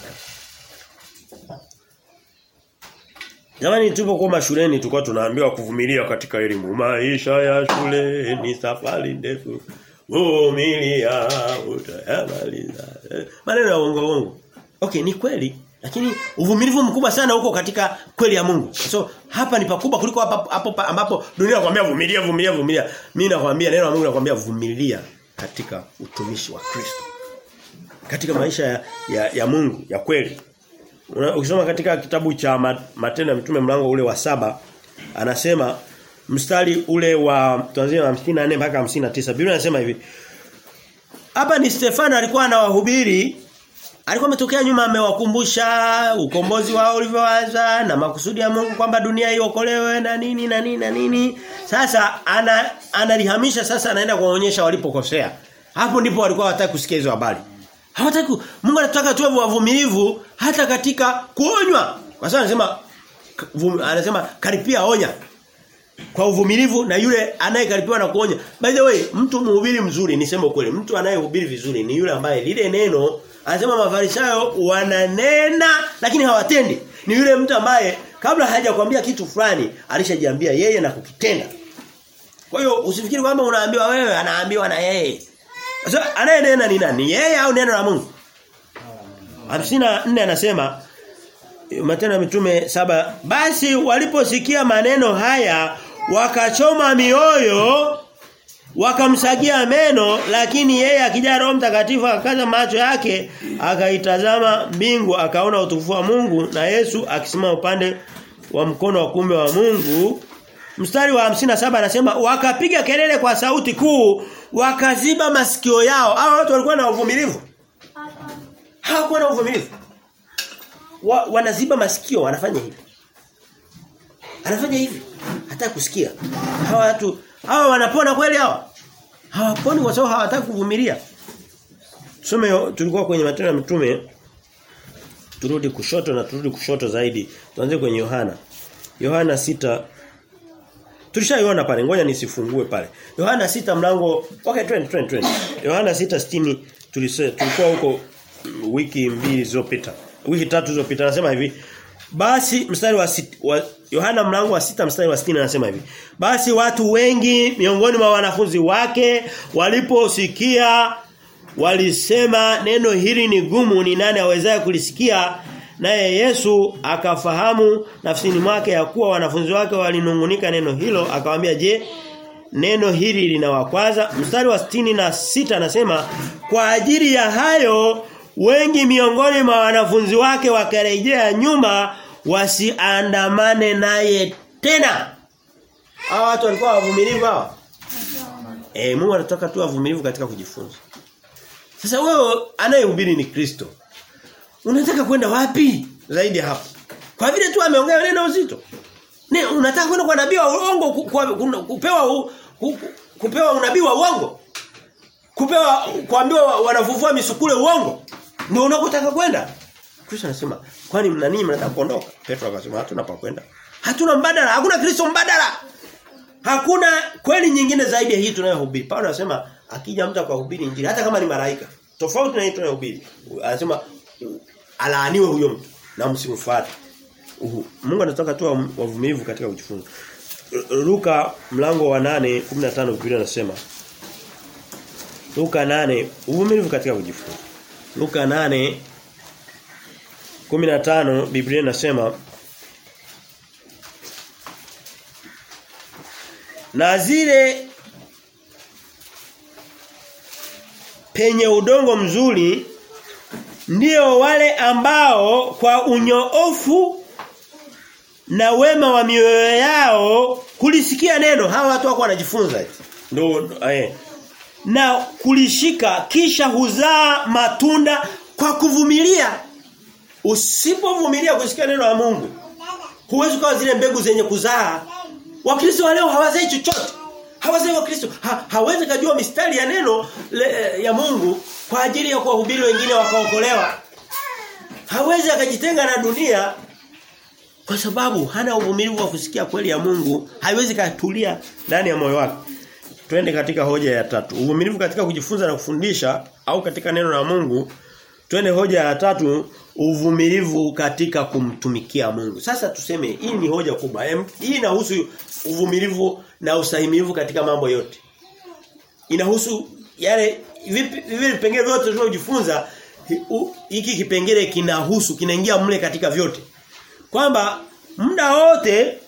Jamani tupo kwa shuleni tulikuwa tunaambiwa kuvumilia katika elimu. Maisha ya shule ni safari ndefu. Vumilia utayamaliza. Maneno ya uongo uongo. Okay, ni kweli. Lakini uvumilivu mkubwa sana huko katika kweli ya Mungu. So hapa ni pakubwa kuliko hapa hapo ambapo dunia inakwambia vumilia vumilia vumilia. Mimi nakwambia neno la Mungu nakwambia vumilia katika utumishi wa Kristo. Katika maisha ya, ya, ya Mungu ya kweli. Ukisoma katika kitabu cha Matendo ya Mitume mlango ule wa saba anasema mstari ule wa tuanzie na 54 mpaka 59 Biblia inasema hivi Hapa ni Stefano alikuwa anawahubiri alikuwa ametokea nyuma amewakumbusha ukombozi wao ulivyoanza na makusudi ya Mungu kwamba dunia iokolewe na nini na nini na nini sasa ana analihamisha sasa anaenda kuwaonyesha walipokosea hapo ndipo walikuwa hawataka kusikia hizo habari Hawataki Mungu anataka tuwe wavumilivu hata katika kuonywa. Kwa sababu anasema anasema karipia onya. Kwa uvumilivu na yule anayekaripiwa na kuonya. By the way, mtu mhubiri mzuri niseme kweli, mtu anayehubiri vizuri ni yule ambaye lile neno anasema mafarisayo wananena lakini hawatendi. Ni yule mtu ambaye kabla hajakwambia kitu fulani alishajiambia yeye na kukitenda. Kwa hiyo usifikiri kwamba unaambiwa wewe anaambiwa na yeye. Sasa anayenena ni nani? Yeye au neno la Mungu? 54 anasema Matendo ya Mitume saba basi waliposikia maneno haya wakachoma mioyo wakamsagia meno lakini yeye akija Roho Mtakatifu akaza macho yake akaitazama mbingu akaona utukufu wa Mungu na Yesu akisimama upande wa mkono wa kumbe wa Mungu Mstari wa 57 anasema wakapiga kelele kwa sauti kuu wakaziba masikio yao. Hao watu walikuwa na uvumilivu. Hawakuwa na uvumilivu. Wa, wanaziba masikio wanafanya hivi. Anafanya hivi. Hata kusikia. Hawa watu hawa wanapona kweli hawa? Hawaponi kwa sababu hawataka kuvumilia. Tusome tulikuwa kwenye matendo ya mitume turudi kushoto na turudi kushoto zaidi. Tuanze kwenye Yohana. Yohana sita Tulishaiona pale, ngoja nisifungue pale. Yohana sita mlango, okay twende twende twende. Yohana sita sitini tulise tulikuwa huko wiki mbili zilizopita. Wiki tatu zilizopita anasema hivi. Basi mstari wa, sit, wa Yohana mlango wa sita mstari wa 60 anasema hivi. Basi watu wengi miongoni mwa wanafunzi wake waliposikia walisema neno hili ni gumu ni nani awezaye kulisikia naye Yesu akafahamu nafsini mwake ya kuwa wanafunzi wake walinungunika neno hilo akamwambia je neno hili linawakwaza mstari wa sitini na sita anasema kwa ajili ya hayo wengi miongoni mwa wanafunzi wake wakarejea nyuma wasiandamane naye tena hawa watu walikuwa wavumilivu hawa eh Mungu anataka tu wavumilivu katika kujifunza sasa wewe anayehubiri ni Kristo unataka kwenda wapi zaidi hapo kwa vile tu ameongea neno uzito ne unataka kwenda kwa nabii wa uongo kupewa kupewa unabii wa uongo kupewa kuambiwa wanafufua misukule uongo ndio unakotaka kwenda Kristo anasema kwani mna nini mnataka kuondoka Petro akasema hatuna pa kwenda hatuna mbadala hakuna Kristo mbadala hakuna kweli nyingine zaidi ya hii tunayohubiri Paulo anasema akija mtu akahubiri injili hata kama ni malaika tofauti na hii tunayohubiri anasema alaaniwe huyo mtu na msimfuate Mungu anataka tu wavumilivu katika kujifunza Luka mlango wa 8 15 Biblia inasema Luka 8 uvumilivu katika kujifunza Luka 8 15 Biblia inasema na zile penye udongo mzuri ndio wale ambao kwa unyoofu na wema wa mioyo yao kulisikia neno hawa watu wako wanajifunza ndio eh na kulishika kisha huzaa matunda kwa kuvumilia usipovumilia kusikia neno la Mungu huwezi kuwa zile mbegu zenye kuzaa wakristo wa leo hawazai chochote hawazai wakristo ha, hawezi kujua mistari ya neno le, ya Mungu kwa ajili ya kuwahubiri wengine wakaokolewa hawezi akajitenga na dunia kwa sababu hana uvumilivu wa kusikia kweli ya Mungu haiwezi katulia ndani ya moyo wake Twende katika hoja ya tatu. Uvumilivu katika kujifunza na kufundisha au katika neno la Mungu. Twende hoja ya tatu, uvumilivu katika kumtumikia Mungu. Sasa tuseme hii ni hoja kubwa. Hii inahusu uvumilivu na ustahimilivu katika mambo yote. Inahusu yale vile vipengele vyote tunavyojifunza hiki kipengele kinahusu kinaingia mle katika vyote. Kwamba muda wote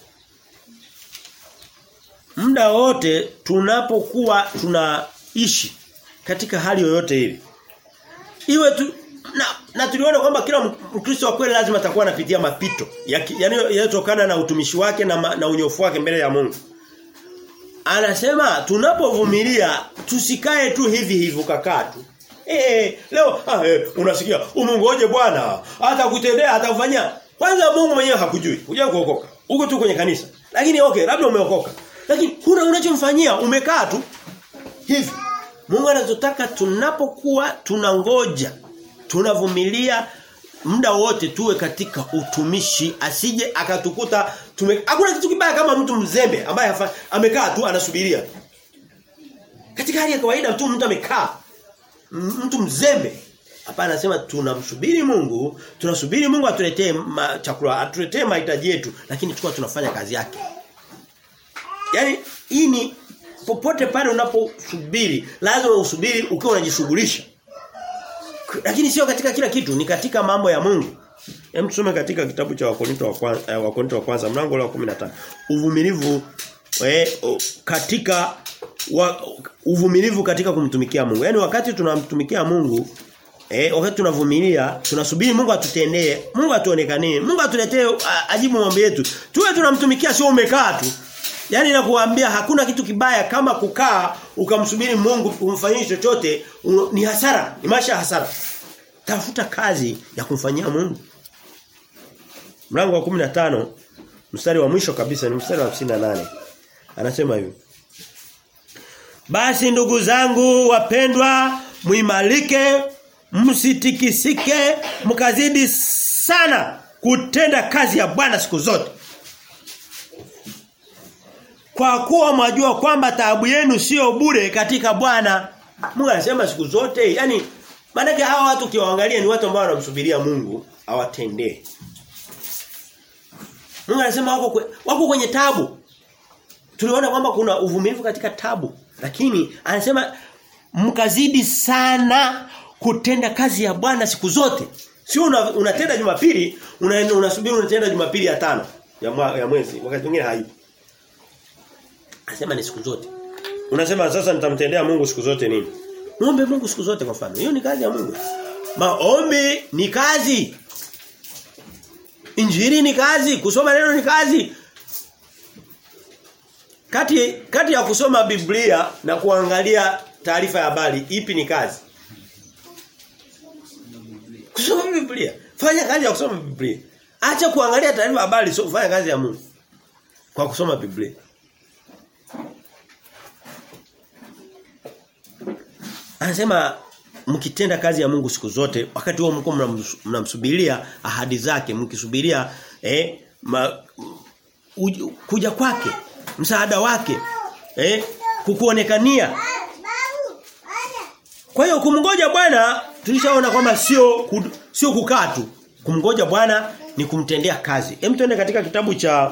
muda wote tunapokuwa tunaishi katika hali yoyote ile iwe tu na, na tuliona kwamba kila Mkristo wa kweli lazima atakuwa anapitia mapito yanayotokana na utumishi wake na, na unyofu wake mbele ya Mungu. Anasema tunapovumilia tusikae tu hivi hivi ukakaa tu. Eh leo ah, eh, unasikia umungoje Bwana hata kutendea atakufanyia. Kwanza Mungu mwenyewe hakujui. Huja kuokoka. Uko tu kwenye kanisa. Lakini okay labda umeokoka. Lakini huna unachomfanyia umekaa tu hivi. Mungu anatutaka tunapokuwa tunangoja, tunavumilia muda wote tuwe katika utumishi asije akatukuta tume hakuna kitu kibaya kama mtu mzembe ambaye amekaa tu anasubiria. Katika hali ya kawaida tu mtu amekaa mtu mzembe Hapana anasema tunamsubiri Mungu, tunasubiri Mungu atuletee chakula, atuletee mahitaji yetu, lakini tukua tunafanya kazi yake. Yaani hii ni popote pale unaposubiri lazima usubiri ukiwa unajishughulisha. Lakini sio katika kila kitu, ni katika mambo ya Mungu. Hem tusome katika kitabu cha Wakorinto wa kwanza, eh, Wakorinto wa kwanza mlango wa 15. Uvumilivu eh, katika wa, uvumilivu katika kumtumikia Mungu. Yaani wakati tunamtumikia Mungu Eh, wakati tunavumilia, tunasubiri Mungu atutendee, Mungu atuonekanie, Mungu atuletee ajibu mambo yetu. Tuwe tunamtumikia sio umekaa tu. Yaani nakuambia hakuna kitu kibaya kama kukaa ukamsubiri Mungu kumfanyia chochote un, ni hasara, ni maisha hasara. Tafuta kazi ya kumfanyia Mungu. Mlango wa 15 mstari wa mwisho kabisa ni mstari wa 58. Anasema hivi. Basi ndugu zangu wapendwa, muimalike, msitikisike, mkazidi sana kutenda kazi ya Bwana siku zote. Kwa kuwa mwajua kwamba taabu yenu sio bure katika Bwana. Mungu anasema siku zote, yani Maana hawa watu ukiwaangalia ni watu ambao wanamsubiria Mungu awatendee. Mungu anasema wako kwe, wako kwenye tabu. Tuliona kwamba kuna uvumilivu katika tabu, lakini anasema mkazidi sana kutenda kazi ya Bwana siku zote. Sio una, unatenda Jumapili, una, unasubiri unatenda Jumapili ya tano ya, mwa, ya mwezi, wakati mwingine haipo. Anasema ni siku zote. Unasema sasa nitamtendea Mungu siku zote nini? Muombe Mungu siku zote kwa mfano. Hiyo ni kazi ya Mungu. Maombi ni kazi. Injili ni kazi, kusoma neno ni kazi. Kati kati ya kusoma Biblia na kuangalia taarifa ya habari ipi ni kazi? Kusoma Biblia. Fanya kazi ya kusoma Biblia. Acha kuangalia taarifa ya habari, so fanya kazi ya Mungu. Kwa kusoma Biblia. Anasema mkitenda kazi ya Mungu siku zote wakati huo mko mnamsubiria ahadi zake mkisubiria eh ma, uj, kuja kwake msaada wake eh kukuonekania kwa hiyo kumngoja Bwana tulishaona kwamba sio sio kukaa tu kumngoja Bwana ni kumtendea kazi hem tuende katika kitabu cha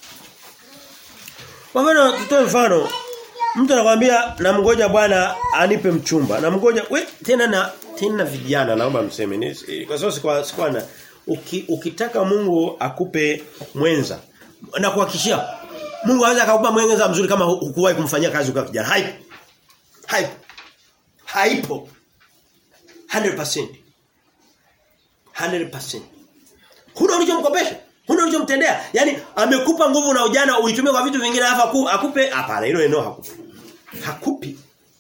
kwa mfano tutoe mfano Mtu anakuambia namngoja bwana anipe mchumba. Namngoja we tena na tena vijana naomba mseme. Kwa sababu sikwa sikwa na uki, ukitaka Mungu akupe mwenza na kuhakikishia Mungu anaweza akakupa mwenza mzuri kama hukuwahi kumfanyia kazi ukiwa kijana. Haipo. Haipo. Haipo. 100%. 100%. Huna ulichomkopesha? Huna ulichomtendea? Yaani amekupa nguvu na ujana uitumie kwa vitu vingine alafu akupe hapana hilo eneo hakupi. Hakupi.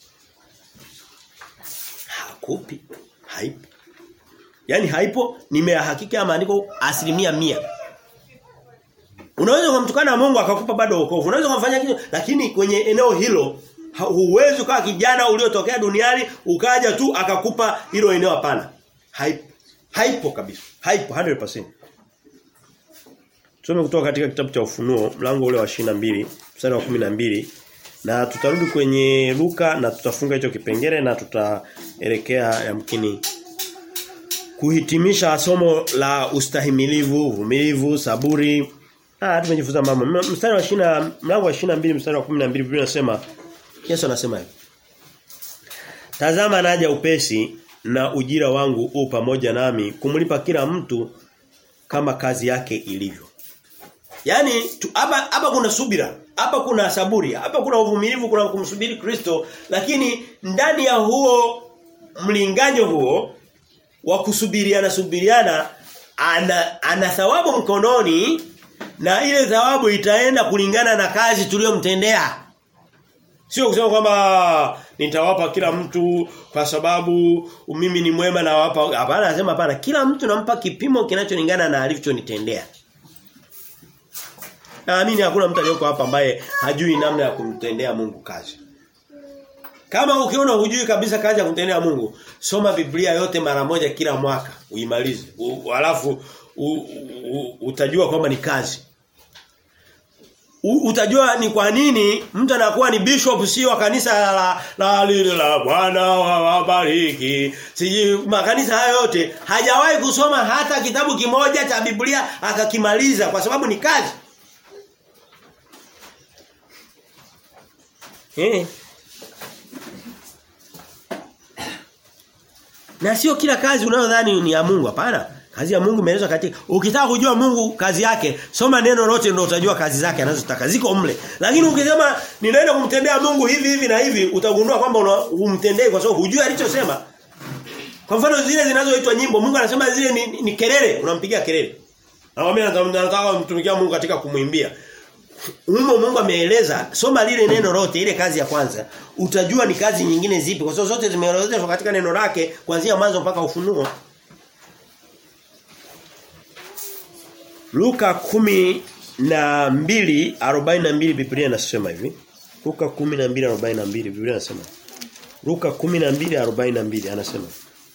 Hakupi. Haipo. Yaani haipo nimehakiki ya maandiko asilimia mia Unaweza kumtukana Mungu akakupa bado wokovu. Unaweza kumfanyia kitu lakini kwenye eneo hilo huwezi ukawa kijana uliotokea duniani ukaja tu akakupa hilo eneo hapana. Haipo. Haipo kabisa. Haipo 100%. Tusome kutoka katika kitabu cha Ufunuo mlango ule wa mbili mstari wa mbili na tutarudi kwenye Luka na tutafunga hicho kipengele na tutaelekea yamkini kuhitimisha somo la ustahimilivu, uvumilivu, saburi. Ah tumejifunza mambo. Mstari wa 20 mlango wa 22 mstari wa 12 Biblia inasema Yesu anasema hivi. Tazama naja upesi na ujira wangu u pamoja nami kumlipa kila mtu kama kazi yake ilivyo. Yaani hapa hapa kuna subira, hapa kuna saburi, hapa kuna uvumilivu, kuna kumsubiri Kristo, lakini ndani ya huo mlinganyo huo wa kusubiriana subiriana ana ana thawabu mkononi na ile thawabu itaenda kulingana na kazi tuliyomtendea. Sio kusema kwamba nitawapa kila mtu kwa sababu mimi ni mwema na wapa hapana anasema hapana kila mtu nampa kipimo kinacholingana na alichonitendea. Naamini hakuna mtu aliyoko hapa ambaye hajui namna ya kumtendea Mungu kazi. Kama ukiona hujui kabisa kazi ya kumtendea Mungu, soma Biblia yote mara moja kila mwaka, uimalize. Alafu utajua kwamba ni kazi. U, utajua ni kwa nini mtu anakuwa ni bishop sio wa kanisa la la lile la Bwana wabariki. Siji makanisa hayo yote hajawahi kusoma hata kitabu kimoja cha Biblia akakimaliza kwa sababu ni kazi. Eh. Na sio kila kazi unayodhani ni ya Mungu hapana. Kazi ya Mungu imeelezwa katika ukitaka kujua Mungu kazi yake, soma neno lote ndio utajua kazi zake anazotaka. Ziko mle. Lakini ukisema ninaenda kumtendea Mungu hivi hivi na hivi, utagundua kwamba humtendei kwa sababu hujui alichosema. Kwa mfano zile zinazoitwa nyimbo, Mungu anasema zile ni, ni kelele, unampigia kelele. Nakwambia nataka kumtumikia Mungu katika kumwimbia. Mungu Mungu ameeleza, soma lile neno lote, ile kazi ya kwanza, utajua ni kazi nyingine zipi kwa sababu zote zimeelezwa katika neno lake kuanzia mwanzo mpaka ufunuo. Luka kumi na mbili arobaini na mbili Biblia inasema hivi. Luka kumi na mbili arobaini na mbili Biblia inasema. Luka kumi na mbili arobaini na mbili anasema.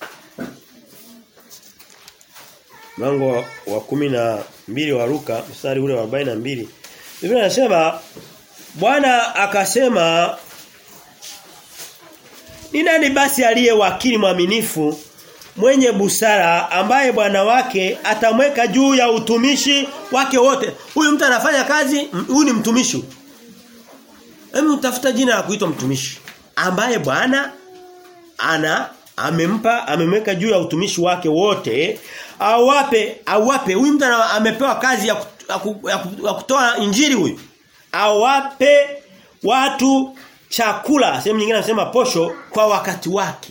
Mlango wa, wa kumi na mbili wa Luka mstari ule wa arobaini na mbili Biblia inasema Bwana akasema Ni nani basi aliye wakili mwaminifu mwenye busara ambaye bwana wake atamweka juu ya utumishi wake wote. Huyu mtu anafanya kazi, huyu ni mtumishi. Hebu tafuta jina la kuitwa mtumishi ambaye bwana ana amempa amemweka juu ya utumishi wake wote awape awape huyu mtu amepewa kazi ya, kutu, ya, kutu, ya kutoa injili huyu awape watu chakula sehemu nyingine anasema posho kwa wakati wake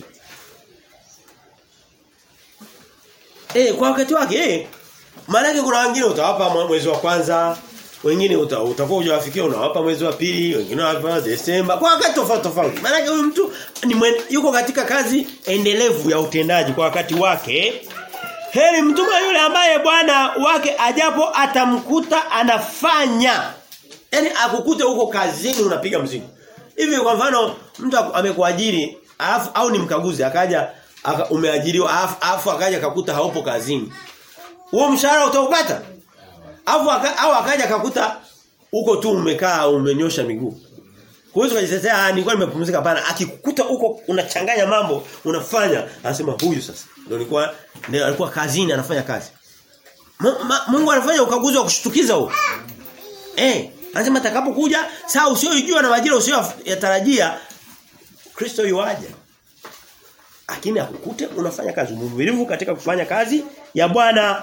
eh kwa wakati wake eh maana kuna wengine utawapa mwezi wa kwanza wengine uta, utakuwa hujawafikia unawapa mwezi wa pili wengine wanawapa Desemba kwa wakati tofauti tofauti maana huyu mtu ni mwen, yuko katika kazi endelevu ya utendaji kwa wakati wake heri mtuma yule ambaye bwana wake ajapo atamkuta anafanya yani akukute huko kazini unapiga mzigo hivi kwa mfano mtu amekuajiri alafu au ni mkaguzi akaja aka, umeajiriwa alafu, alafu akaja akakuta haupo kazini huo mshahara utaupata Alafu aka, au akaja akakuta huko tu umekaa umenyosha miguu. Huwezi kujitetea ah nilikuwa nimepumzika hapana. Akikukuta huko unachanganya mambo, unafanya, anasema huyu sasa. Ndio nilikuwa ndio alikuwa kazini anafanya kazi. Mungu anafanya ukaguzi wa kushtukiza huo. Eh, anasema atakapokuja saa usiyojua na majira usiyoyatarajia Kristo yuaje. Lakini akukute unafanya kazi mvumilivu katika kufanya kazi ya Bwana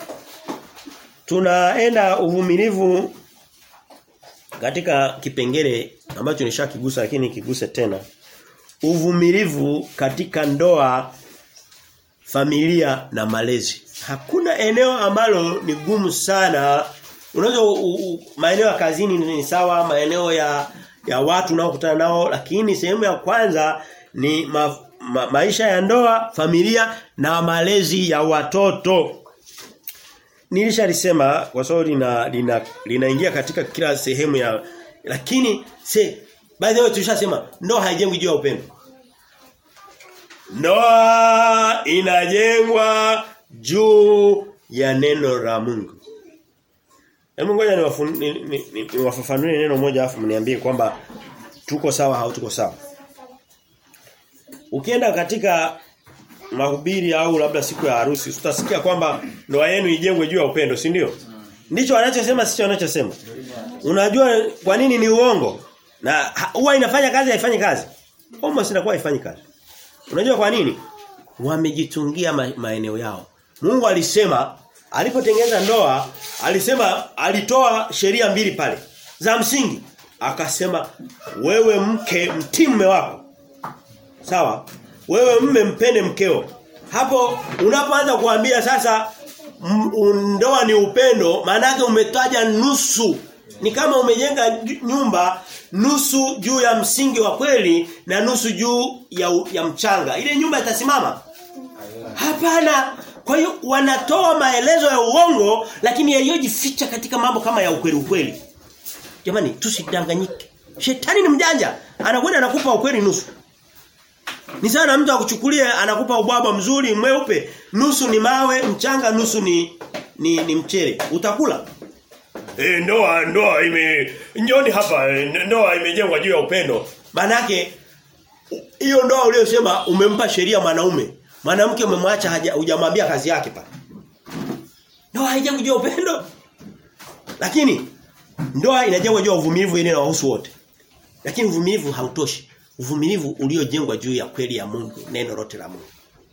tunaenda uvumilivu katika kipengele ambacho nishakigusa lakini kiguse tena uvumilivu katika ndoa familia na malezi hakuna eneo ambalo ni gumu sana unaweza maeneo ya kazini ni sawa maeneo ya ya watu unaokutana nao lakini sehemu ya kwanza ni ma, ma, maisha ya ndoa familia na malezi ya watoto nilishalisema kwa sababu lina lina linaingia katika kila sehemu ya lakini se by the way tulishasema ndoa haijengwi juu ya upendo. Ndoa inajengwa juu ya neno la Mungu. Hebu ngoja niwafafanue ni, ni, ni, neno moja afu mniambie kwamba tuko sawa au tuko sawa. Ukienda katika mahubiri au labda siku ya harusi utasikia kwamba ndoa yenu ijengwe juu ya upendo, si ndio? Ndicho wanachosema sio wanachosema. Unajua kwa nini ni uongo? Na huwa inafanya kazi haifanyi kazi. Almost inakuwa haifanyi kazi. Unajua kwa nini? Wamejitungia ma maeneo yao. Mungu alisema alipotengeneza ndoa, alisema alitoa sheria mbili pale za msingi. Akasema wewe mke mtii mume wako. Sawa? wewe mme mpende mkeo. Hapo unapoanza kuambia sasa ndoa ni upendo, maana yake umetaja nusu. Ni kama umejenga nyumba nusu juu ya msingi wa kweli na nusu juu ya, ya mchanga. Ile nyumba itasimama? Hapana. Kwa hiyo wanatoa maelezo ya uongo lakini yaliyojificha katika mambo kama ya ukweli ukweli. Jamani tusidanganyike. Shetani ni mjanja. Anakwenda anakupa ukweli nusu. Ni sana mtu akuchukulie anakupa ubwabwa mzuri mweupe, nusu ni mawe, mchanga nusu ni ni, ni mchele. Utakula? Eh ndoa ndoa ime njoni hapa ndoa imejengwa juu ya upendo. Manake hiyo ndoa uliyosema umempa sheria mwanaume. Mwanamke umemwacha hujamwambia kazi yake pale. Ndoa haijengwi juu ya upendo. Lakini ndoa inajengwa juu ya uvumilivu ili inawahusu wote. Lakini uvumilivu hautoshi uvumilivu uliojengwa juu ya kweli ya Mungu, neno lote la Mungu.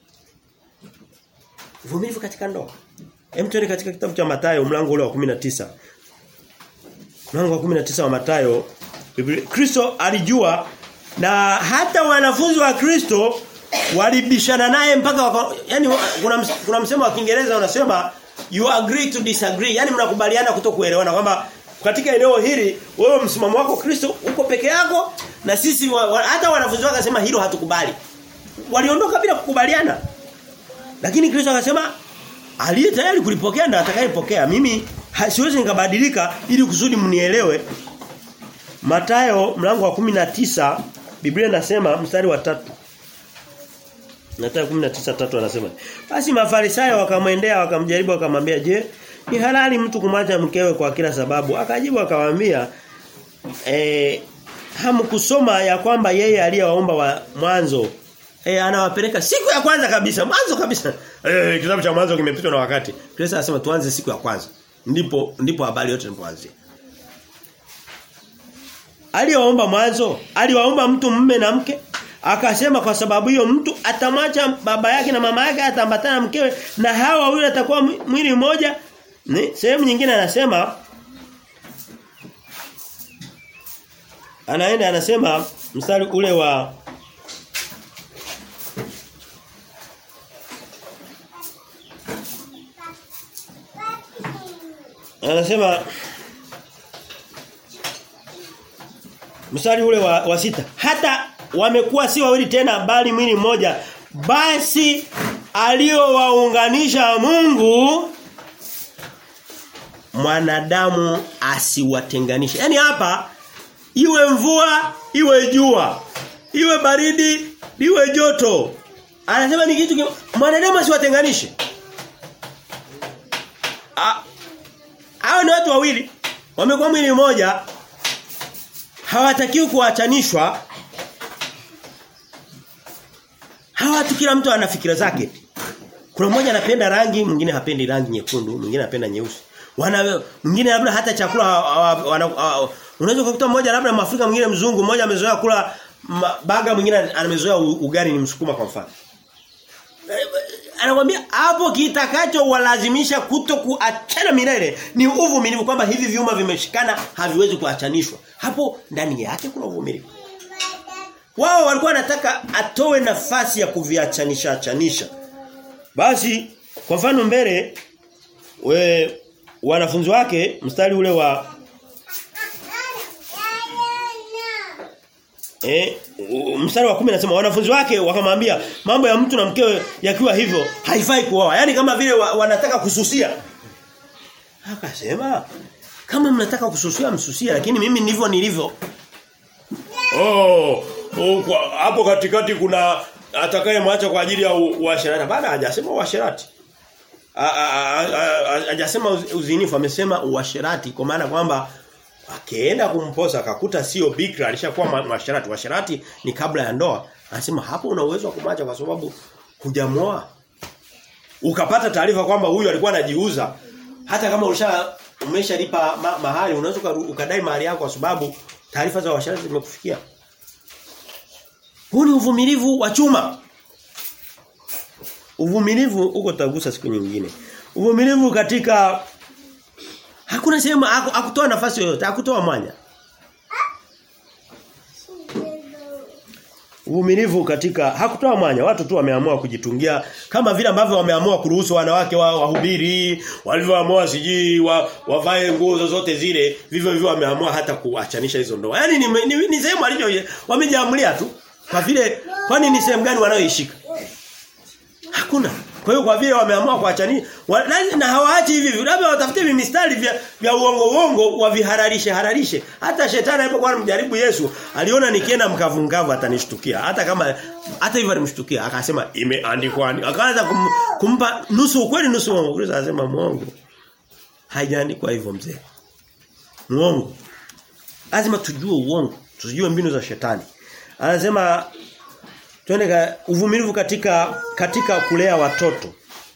Uvumilivu katika ndoa. Hem tuende katika kitabu cha Mathayo mlango ule wa 19. Mlango wa 19 wa Mathayo, Kristo alijua na hata wanafunzi wa Kristo walibishana naye mpaka waka, yani kuna kuna msemo wa Kiingereza unasema you agree to disagree. Yani mnakubaliana kutokuelewana kwamba katika eneo hili wewe msimamo wako Kristo uko peke yako na sisi wa, wa, hata wanafunzi wake akasema hilo hatukubali. Waliondoka bila kukubaliana. Lakini Kristo akasema aliye tayari kulipokea na atakayepokea. Mimi siwezi nikabadilika ili kusudi mnielewe. Matayo mlango wa 19 Biblia inasema mstari wa tatu Mathayo 19:3 anasema basi mafarisayo wakamwendea wakamjaribu wakamwambia je ni halali mtu kumwacha mkewe kwa kila sababu akajibu akamwambia eh hamkusoma ya kwamba yeye aliyewaomba wa mwanzo eh anawapeleka siku ya kwanza kabisa, mwanzo kabisa. Eh kitabu cha mwanzo kimepitwa na wakati. Kristo anasema tuanze siku ya kwanza. Ndipo ndipo habari yote ilipoanzia. Aliwaomba mwanzo, aliwaomba mtu mume na mke, akasema kwa sababu hiyo mtu atamwacha baba yake na mama yake atambatana na mkewe na hawa wawili atakuwa mwili mmoja. Sehemu nyingine anasema anaenda anasema mstari ule wa anasema mstari ule wa, wa sita hata wamekuwa si wawili tena bali mwili mmoja basi aliowaunganisha Mungu mwanadamu asiwatenganishe yani hapa iwe mvua iwe jua iwe baridi iwe joto anasema ni kitu mwanadamu asiwatenganishe hao ni watu wawili wamekuwa mwili mmoja hawatakiwi kuachanishwa hawatu kila mtu ana fikira zake kuna mmoja anapenda rangi mwingine hapendi rangi nyekundu mwingine anapenda nyeusi wana mwingine labda hata chakula unaweza kukuta mmoja labda Mwafrika mwingine mzungu mmoja amezoea kula baga mwingine amezoea ugali ni msukuma kwa mfano anakuambia hapo kitakacho walazimisha kuto kuachana milele ni uvumilivu kwamba hivi vyuma vimeshikana haviwezi kuachanishwa hapo ndani yake kuna uvumilivu wao walikuwa wanataka atoe nafasi ya kuviachanisha achanisha basi kwa mfano mbele we wanafunzi wake mstari ule wa Eh, mstari wa 10 anasema wanafunzi wake wakamwambia mambo ya mtu na mkewe yakiwa hivyo haifai kuoa. Yaani kama vile wa, wanataka kususia. Akasema kama mnataka kususia msusia lakini mimi ndivyo nilivyo. Oh, oh kwa, hapo katikati kuna atakayemwacha kwa ajili ya uasherati. Bado hajasema uasherati. Hajasema uzinifu amesema uasherati kwa maana kwamba akaenda kumposa akakuta sio bikra alishakuwa mwasharati washarati ni kabla ya ndoa anasema hapo una uwezo wa kumwacha kwa sababu hujamoa ukapata taarifa kwamba huyu alikuwa anajiuza hata kama ulisha umeshalipa ma, mahali unaweza ukadai mahali yako kwa sababu taarifa za washarati zimekufikia huu ni uvumilivu wa chuma uvumilivu uko tutagusa siku nyingine uvumilivu katika Hakuna sehemu hakutoa nafasi yoyote, hakutoa mwanya. Uvumilivu katika hakutoa mwanya, watu tu wameamua kujitungia kama vile ambavyo wameamua kuruhusu wanawake wa wahubiri, walivyoamua siji wa, wavae nguo zozote zile, vivyo hivyo wameamua hata kuachanisha hizo ndoa. Yaani ni, ni, ni sehemu alicho wamejiamulia tu. Kwa vile kwani ni sehemu gani wanayoishika? Hakuna. Kwa hiyo kwa vile wameamua kuachania na hawaachi hivi labda watafute mistari vya, vya uongo uongo wavihararishe hararishe. Hata shetani alipokuwa anamjaribu Yesu, aliona nikienda mkavu mkavu atanishtukia. Hata kama hata hivyo alimshtukia, akasema imeandikwa. Akaanza kum, kumpa nusu ukweli nusu uongo. Kristo anasema muongo. Haijaandikwa hivyo mzee. Muongo. Lazima tujue uongo, tujue mbinu za shetani. Anasema Twende uvumilivu katika katika kulea watoto.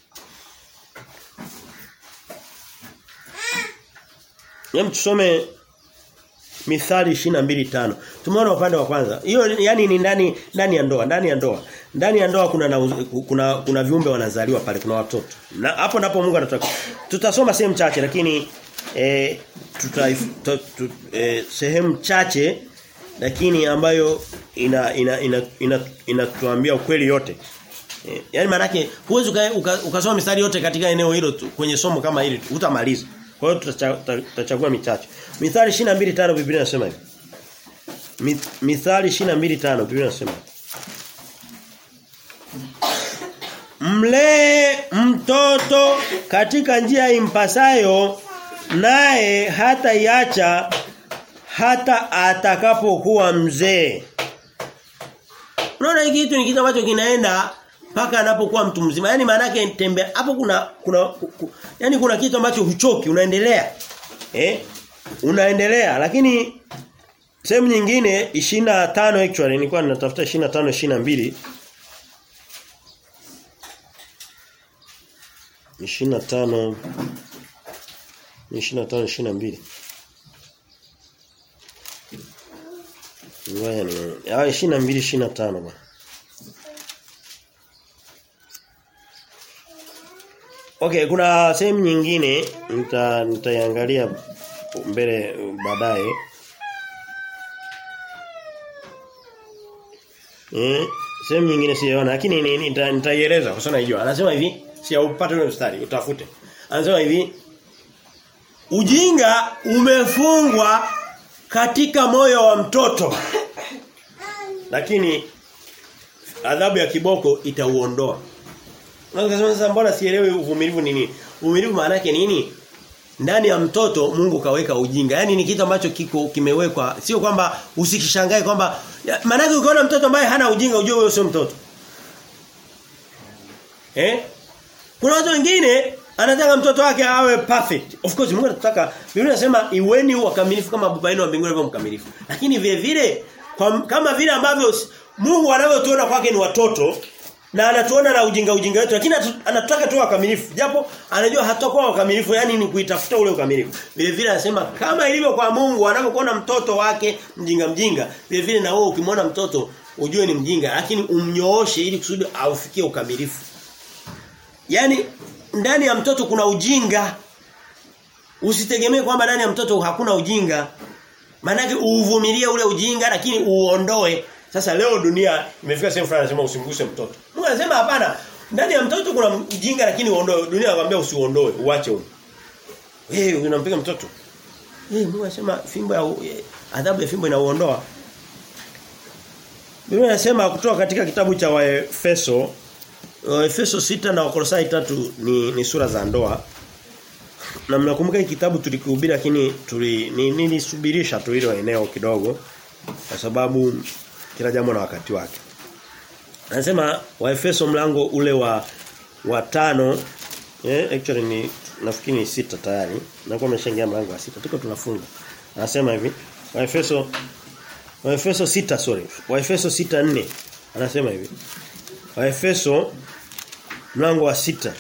Hem tusome Mithali 22:5. Tumeona upande wa kwanza. Hiyo yani ni ndani ndani ya ndoa, ndani ya ndoa. Ndani ya ndoa kuna na, kuna kuna viumbe wanazaliwa pale, kuna watoto. Na hapo ndipo Mungu anataka. Tutasoma sehemu chache lakini eh tuta, tuta, tuta eh, sehemu chache lakini ambayo ina ina ina inatuambia ina, ina ukweli yote. E, yaani maana yake huwezi ukasoma uka, uka mistari yote katika eneo hilo tu, kwenye somo kama hili utamaliza. Kwa hiyo tutachagua michache. Mithali 22:5 Biblia inasema hivi. Mithali 22:5 Biblia inasema Mlee mtoto katika njia impasayo naye hata iacha hata atakapokuwa mzee. Unaona hiki kitu ni kitu ambacho kinaenda mpaka anapokuwa mtu mzima. Yaani maana yake tembea hapo kuna kuna ku, yani kuna kitu ambacho huchoki unaendelea. Eh? Unaendelea lakini sehemu nyingine 25 actually nilikuwa ninatafuta 25 22 25 25 22 Ngoja ni ah 22 25 bwana. Okay, kuna sehemu nyingine nita nitaiangalia mbele baadaye. Eh, sehemu nyingine sijaona lakini nita- nitaieleza kwa sababu naijua. Anasema hivi, si upate ule mstari, utafute. Anasema hivi, ujinga umefungwa katika moyo wa mtoto. Lakini adhabu ya kiboko itauondoa. Unasema sasa mbona sielewi uvumilivu ni nini? Uvumilivu maana yake nini? Ndani ya mtoto Mungu kaweka ujinga. Yaani ni kitu ambacho kiko kimewekwa. Sio kwamba usikishangae kwamba ya- maana yake ukiona mtoto ambaye hana ujinga ujue huyo sio mtoto. Eh? Kuna watu wengine anataka mtoto wake awe perfect. Of course Mungu anataka Biblia inasema iweni wakamilifu kama baba yenu wa mbinguni alivyo mkamilifu. Lakini vile vile kwa, kama vile ambavyo s- Mungu anavyotuona kwake ni watoto na anatuona na ujinga ujinga wetu lakini atu- anataka tu wakamilifu. Japo anajua hatakuwa wakamilifu yani ni kuitafuta ule ukamilifu. Vile vile anasema kama ilivyo kwa Mungu anavyokuona mtoto wake mjinga mjinga, vile vile na wewe ukimwona mtoto ujue ni mjinga lakini umnyooshe ili kusudi aufikie ukamilifu. Yaani ndani ya mtoto kuna ujinga. Usitegemee kwamba ndani ya mtoto hakuna ujinga. Maana uvumilie ule ujinga lakini uondoe. Sasa leo dunia imefika sehemu fulani anasema usimguse mtoto. Mungu anasema hapana. Ndani ya mtoto kuna ujinga lakini uondoe. Dunia inakwambia usiuondoe, uache huko. Wewe unampiga mtoto. Eh Mungu anasema fimbo ya eh, adhabu ya fimbo inauondoa. Biblia inasema kutoka katika kitabu cha Waefeso Efeso sita na Wakolosai tatu ni, ni sura za ndoa. Na mnakumbuka hii kitabu tulikihubiri lakini tuli ni- nilisubirisha tu hilo eneo kidogo kwa sababu kila jambo na wakati wake. Anasema Waefeso mlango ule wa wa tano eh actually ni nafikiri ni sita tayari. Nakuwa nimeshaingia mlango wa sita. Tuko tunafunga. Anasema hivi Waefeso Waefeso sita sorry. Waefeso sita nne Anasema hivi. Waefeso mlango wa sita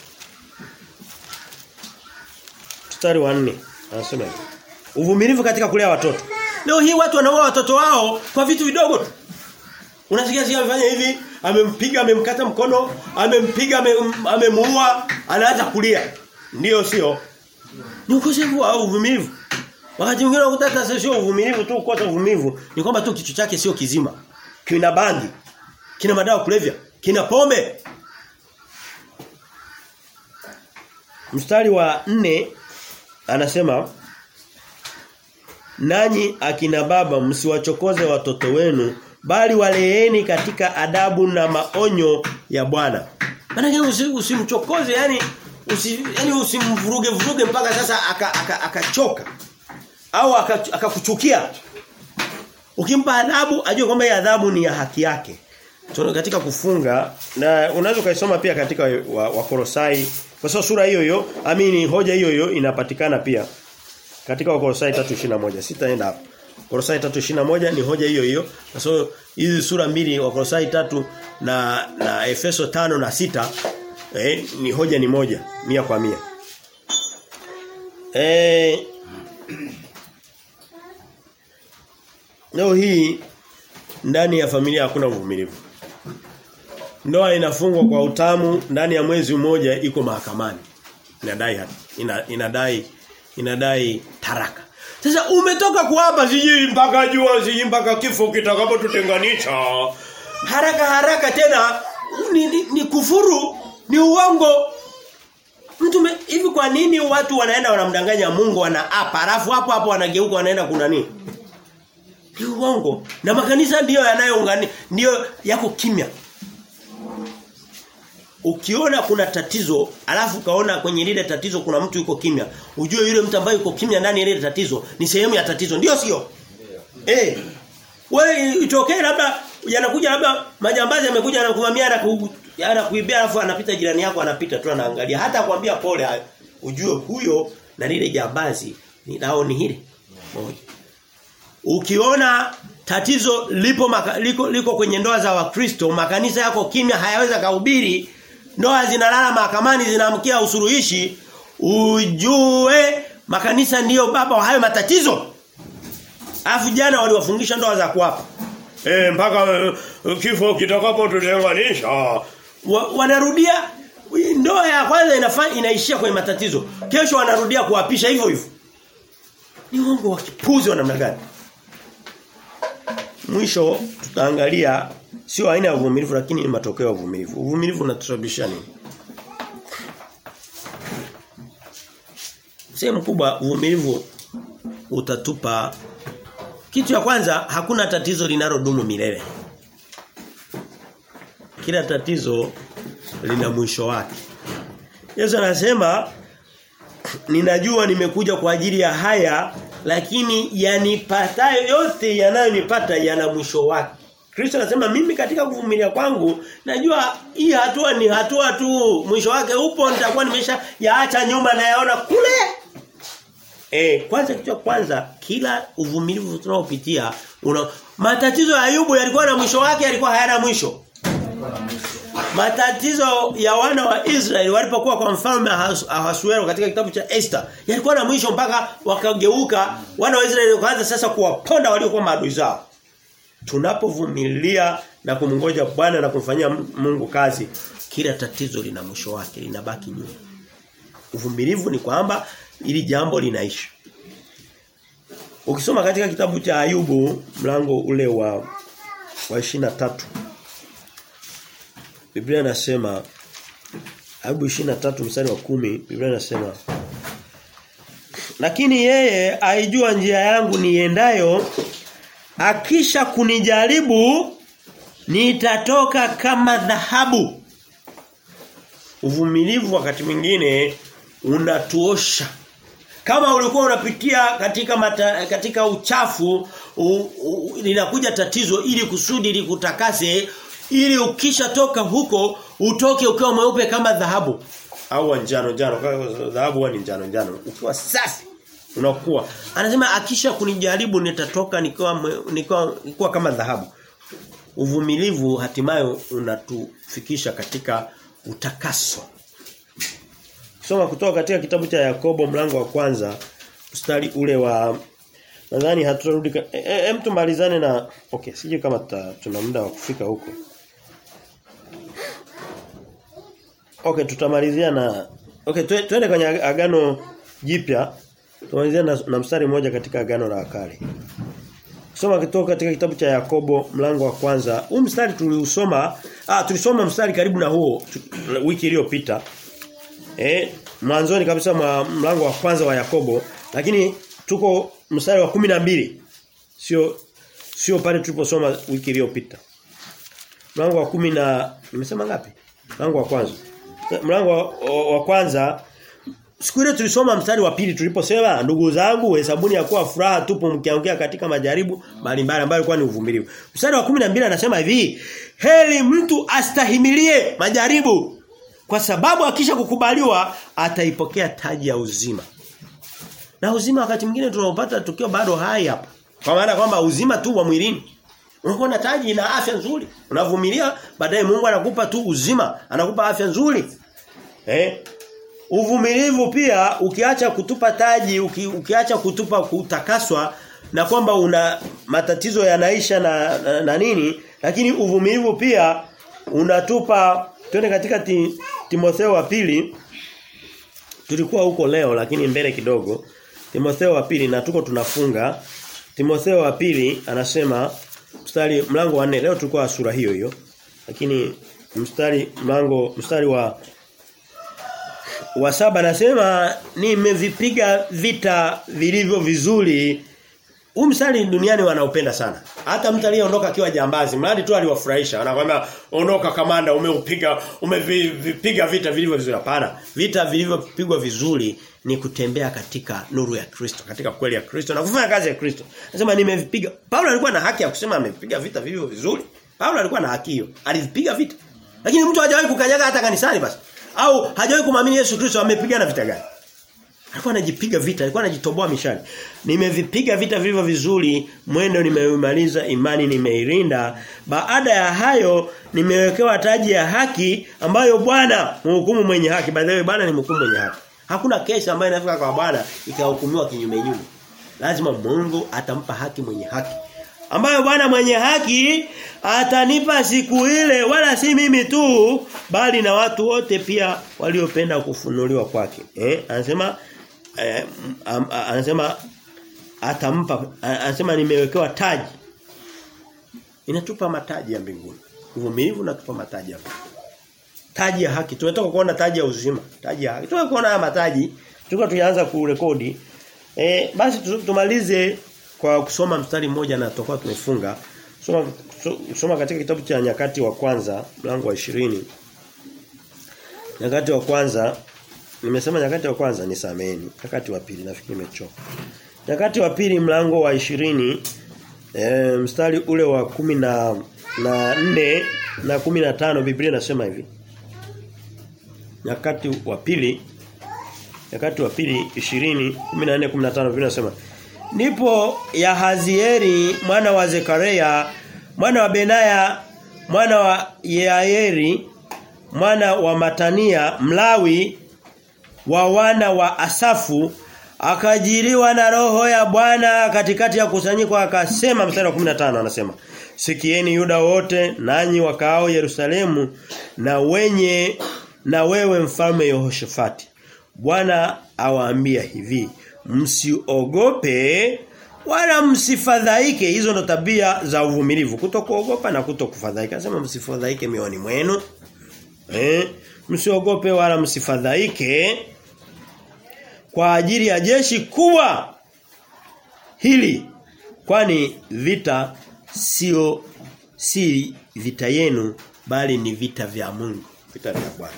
mstari wa nne anasema hivi. Uvumilivu katika kulea watoto. Leo hii watu wanaoa watoto wao kwa vitu vidogo tu. Unasikia si amefanya hivi, amempiga, amemkata mkono, amempiga, amem- amemuua, anaanza kulia. Ndiyo sio? Ni ukosefu wa uvumilivu. Wakati mwingine unakuta hata sio uvumilivu tu kukosa uvumilivu, ni kwamba tu kichwa chake sio kizima. Kina bangi, kina madawa ya kulevya, kina pombe. Mstari wa nne anasema Nanyi akina baba msiwachokoze watoto wenu bali waleeni katika adabu na maonyo ya Bwana. Maana usi, usimchokoze yani usi, yani usimvuruge vuruge mpaka sasa akachoka aka, aka akachoka. au aka- akakuchukia. Ukimpa adhabu ajue kwamba hii adhabu ni ya haki yake. Tuna katika kufunga na unaweza kaisoma pia katika wa, wa Kolosai kwa sababu sura hiyo hiyo amini hoja hiyo hiyo inapatikana pia katika Wakolosai 3:21 sitaenda hapo. Kolosai 3:21 ni hoja hiyo hiyo. Kwa sababu hizi sura mbili Wakolosai 3 na na Efeso 5 na sita eh, ni hoja ni moja mia kwa mia. Eh Leo hii ndani ya familia hakuna uvumilivu. Ndoa inafungwa kwa utamu ndani ya mwezi mmoja iko mahakamani. Inadai hati. Ina, inadai inadai taraka. Sasa umetoka kuapa sijui mpaka jua sijui mpaka kifo kitakapotutenganisha. Haraka haraka tena ni, ni, ni kufuru, ni uongo. Mtu me- hivi kwa nini watu wanaenda wanamdanganya Mungu wanaapa alafu hapo hapo wanageuka wanaenda kuna nini? Ni uongo. Na makanisa ndiyo yanayoungani ndiyo yako kimya. Ukiona kuna tatizo, alafu kaona kwenye lile tatizo kuna mtu yuko kimya, ujue yule mtu ambaye yuko kimya ndani ya lile tatizo ni sehemu ya tatizo. Ndio sio? Eh. Wewe itokee labda yanakuja labda majambazi yamekuja na kuvamia na ku, yana kuibia alafu anapita jirani yako anapita tu anaangalia hata kuambia pole ujue huyo na lile jambazi ni nao ni hili moja. Ukiona tatizo lipo maka, liko, liko kwenye ndoa za Wakristo, makanisa yako kimya hayaweza kuhubiri, ndoa zinalala mahakamani zinaamkia usuluhishi ujue makanisa ndiyo baba wa hayo matatizo. Alafu jana waliwafungisha ndoa za kuapa. Eh mpaka uh, kifo kitakapo tutenganisha. Wa, wanarudia ndoa ya kwanza inafanya inaishia kwenye matatizo. Kesho wanarudia kuapisha hivyo hivyo. Ni uongo wa kipuzi wa namna gani? Mwisho tutaangalia sio aina ya uvumilivu lakini ni matokeo ya uvumilivu. Uvumilivu unatusababisha nini? Sehemu kubwa uvumilivu utatupa kitu ya kwanza hakuna tatizo linalodumu milele. Kila tatizo lina mwisho wake. Yesu anasema ninajua nimekuja kwa ajili ya haya lakini yanipatayo yote yanayonipata yana mwisho wake. Kristo anasema mimi katika kuvumilia kwangu najua hii hatua ni hatua tu mwisho wake upo nitakuwa nimesha yaacha nyuma na yaona kule. Eh kwanza kitu kwanza kila uvumilivu tunaopitia una matatizo ya Ayubu yalikuwa na mwisho wake yalikuwa hayana mwisho. Matatizo ya wana wa Israeli walipokuwa kwa mfalme Ahasuero katika kitabu cha Esther yalikuwa na mwisho mpaka wakageuka wana wa Israeli wakaanza sasa kuwaponda waliokuwa maadui zao. Tunapovumilia na kumngoja Bwana na kumfanyia Mungu kazi, kila tatizo lina mwisho wake, linabaki nyuma. Uvumilivu ni kwamba ili jambo linaisha. Ukisoma katika kitabu cha Ayubu mlango ule wa wa 23 Biblia inasema Ayubu 23 mstari wa kumi Biblia inasema Lakini yeye aijua njia yangu niendayo akisha kunijaribu nitatoka kama dhahabu. Uvumilivu wakati mwingine unatuosha. Kama ulikuwa unapitia katika mata, katika uchafu linakuja tatizo ili kusudi likutakase ili ukishatoka huko utoke ukiwa mweupe kama dhahabu au njano njano dhahabu ni njano njano ukiwa safi unakuwa anasema akisha kunijaribu nitatoka nikiwa nikiwa, nikiwa kama dhahabu uvumilivu hatimaye unatufikisha katika utakaso Soma kutoka katika kitabu cha Yakobo mlango wa kwanza mstari ule wa nadhani haturudi hem e, e, tumalizane na okay sije kama ta, tuna muda wa kufika huko Okay tutamalizia na Okay twende kwenye agano jipya tumalizia na, na mstari mmoja katika agano la kale Soma kutoka katika kitabu cha Yakobo mlango wa kwanza. Huu mstari tuliusoma, ah tulisoma mstari karibu na huo wiki iliyopita. Eh, mwanzoni kabisa mwa mlango wa kwanza wa Yakobo, lakini tuko mstari wa kumi na mbili Sio sio pale tuliposoma wiki iliyopita. Mlango wa kumi na nimesema ngapi? Mlango wa kwanza. Mlango wa, wa, wa kwanza Siku ile tulisoma mstari wa pili tuliposema ndugu zangu hesabuni ya kuwa furaha tupo mkiangukia katika majaribu mbalimbali ambayo ilikuwa ni uvumilivu. Mstari wa 12 anasema hivi, heri mtu astahimilie majaribu kwa sababu akisha kukubaliwa ataipokea taji ya uzima. Na uzima wakati mwingine tunaopata tukio bado hai hapa. Kwa maana kwamba uzima tu wa mwilini. Unakuwa na taji na afya nzuri. Unavumilia baadaye Mungu anakupa tu uzima, anakupa afya nzuri. Eh? Uvumilivu pia ukiacha kutupa taji, uki, ukiacha kutupa kutakaswa na kwamba una matatizo yanaisha na, na, na nini, lakini uvumilivu pia unatupa twende katika ti, Timotheo wa pili tulikuwa huko leo lakini mbele kidogo Timotheo wa pili na tuko tunafunga Timotheo wa pili anasema mstari mlango wa 4 leo tulikuwa sura hiyo hiyo lakini mstari mlango mstari wa wa saba anasema nimevipiga vita vilivyo vizuri. Huu mstari duniani wanaupenda sana. Hata mtu aliyeondoka akiwa jambazi, mradi tu aliwafurahisha. Anakuambia ondoka kamanda, umeupiga umevipiga vita vilivyo vizuri. Hapana. Vita vilivyopigwa vizuri ni kutembea katika nuru ya Kristo, katika kweli ya Kristo na kufanya kazi ya Kristo. Anasema nimevipiga. Paulo alikuwa na haki ya kusema amepiga vita vilivyo vizuri. Paulo alikuwa na haki hiyo. Alivipiga vita. Lakini mtu hajawahi kukanyaga hata kanisani basi au hajawahi kumwamini Yesu Kristo amepigana vita gani? Alikuwa anajipiga vita, alikuwa anajitoboa mishale. Nimevipiga vita vilivyo vizuri, mwendo nimeumaliza, imani nimeirinda. Baada ya hayo nimewekewa taji ya haki ambayo Bwana mhukumu mwenye haki. By the way Bwana ni mhukumu mwenye haki. Hakuna kesi ambayo inafika kwa Bwana ikahukumiwa kinyume nyume. Lazima Mungu atampa haki mwenye haki. Ambayo Bwana mwenye haki atanipa siku ile wala si mimi tu bali na watu wote pia waliopenda kufunuliwa kwake. Eh anasema eh, am, anasema atampa anasema nimewekewa taji. Inatupa mataji ya mbinguni. Uvumilivu natupa mataji ya mbinguni. Taji ya haki. Tumetoka kuona taji ya uzima, taji ya haki. Tumetoka kuona haya mataji, tulikuwa tukianza kurekodi. Eh basi tumalize kwa kusoma mstari mmoja na tutakuwa tumefunga. Soma soma katika kitabu cha nyakati wa kwanza mlango wa ishirini Nyakati wa kwanza nimesema nyakati wa kwanza ni sameni. Nyakati wa pili nafikiri nimechoka. Nyakati wa pili mlango wa ishirini e, mstari ule wa kumi na na nne na kumi na tano Biblia inasema hivi. Nyakati wa pili Nyakati wa pili 20 14 15 Biblia inasema Ndipo Yahazieli mwana wa Zekaria mwana wa Benaya mwana wa Yaeri mwana wa Matania Mlawi wa wana wa Asafu akajiriwa na roho ya Bwana katikati ya kusanyiko akasema mstari wa 15 anasema Sikieni Yuda wote nanyi wakao Yerusalemu na wenye na wewe mfalme Yehoshafati Bwana awaambia hivi msiogope wala msifadhaike hizo ndo tabia za uvumilivu kutokuogopa na kutokufadhaika anasema msifadhaike mioni mwenu eh msiogope wala msifadhaike kwa ajili ya jeshi kubwa hili kwani vita sio si vita yenu bali ni vita vya Mungu vita vya Bwana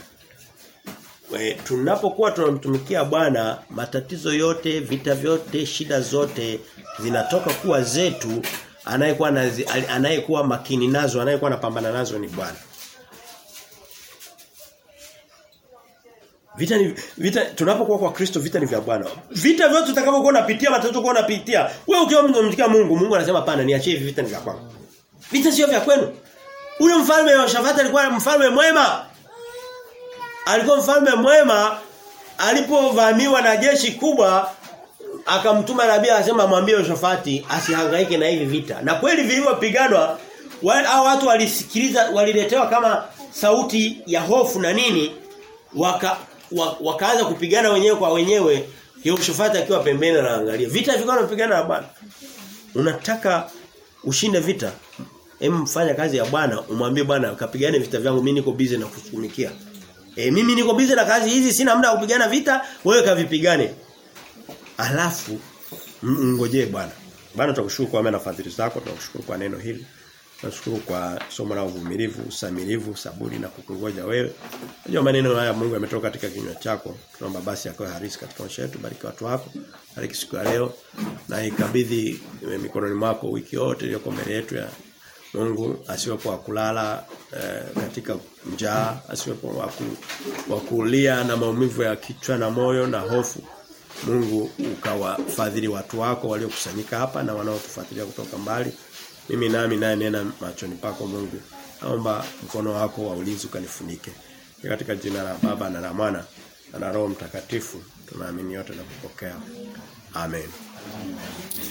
We, tunapokuwa tunamtumikia Bwana matatizo yote vita vyote shida zote zinatoka kuwa zetu anayekuwa anayekuwa makini nazo anayekuwa anapambana nazo ni Bwana Vita ni vita tunapokuwa kwa Kristo vita ni vya Bwana. Vita vyote tutakapokuwa unapitia matatizo kwa unapitia. Wewe ukiwa mnamtumikia Mungu, Mungu anasema pana niachie hivi vita ni vya kwangu. Vita sio vya kwenu. Ule mfalme wa Shafati alikuwa mfalme mwema. Alikuwa mfalme mwema alipovamiwa na jeshi kubwa akamtuma nabii akasema mwambie Yoshafati asihangaike na hivi vita. Na kweli vilivyopiganwa hao watu walisikiliza waliletewa kama sauti ya hofu na nini waka wakaanza kupigana wenyewe kwa wenyewe Yehoshafati akiwa pembeni anaangalia. Vita vilikuwa vinapigana na Bwana. Unataka ushinde vita? Hem fanya kazi ya Bwana, umwambie Bwana kapigane vita vyangu mimi niko busy na kutumikia. E, mimi niko busy na kazi hizi sina muda wa kupigana vita, wewe kavipigane. Alafu ngojee Bwana. Bwana tunakushukuru kwa mema na fadhili zako, tunakushukuru kwa neno hili. Tunashukuru kwa somo la uvumilivu, usamilivu, saburi na kukungoja wewe. Unajua maneno haya Mungu yametoka katika kinywa chako. Tunaomba basi yakawe harisi katika maisha yetu. Bariki watu wako. Bariki siku ya leo na ikabidhi mikononi mwako wiki yote iliyoko mbele yetu ya Mungu asiwepo wa kulala eh, katika njaa, asiwepo wa kulia na maumivu ya kichwa na moyo na hofu. Mungu ukawafadhili watu wako waliokusanyika hapa na wanaotufuatilia kutoka mbali. Mimi nami naye nena machoni pako Mungu. Naomba mkono wako wa ulinzi ukanifunike. Katika jina la Baba na la Mwana na la Roho Mtakatifu tunaamini yote na kupokea. Amen.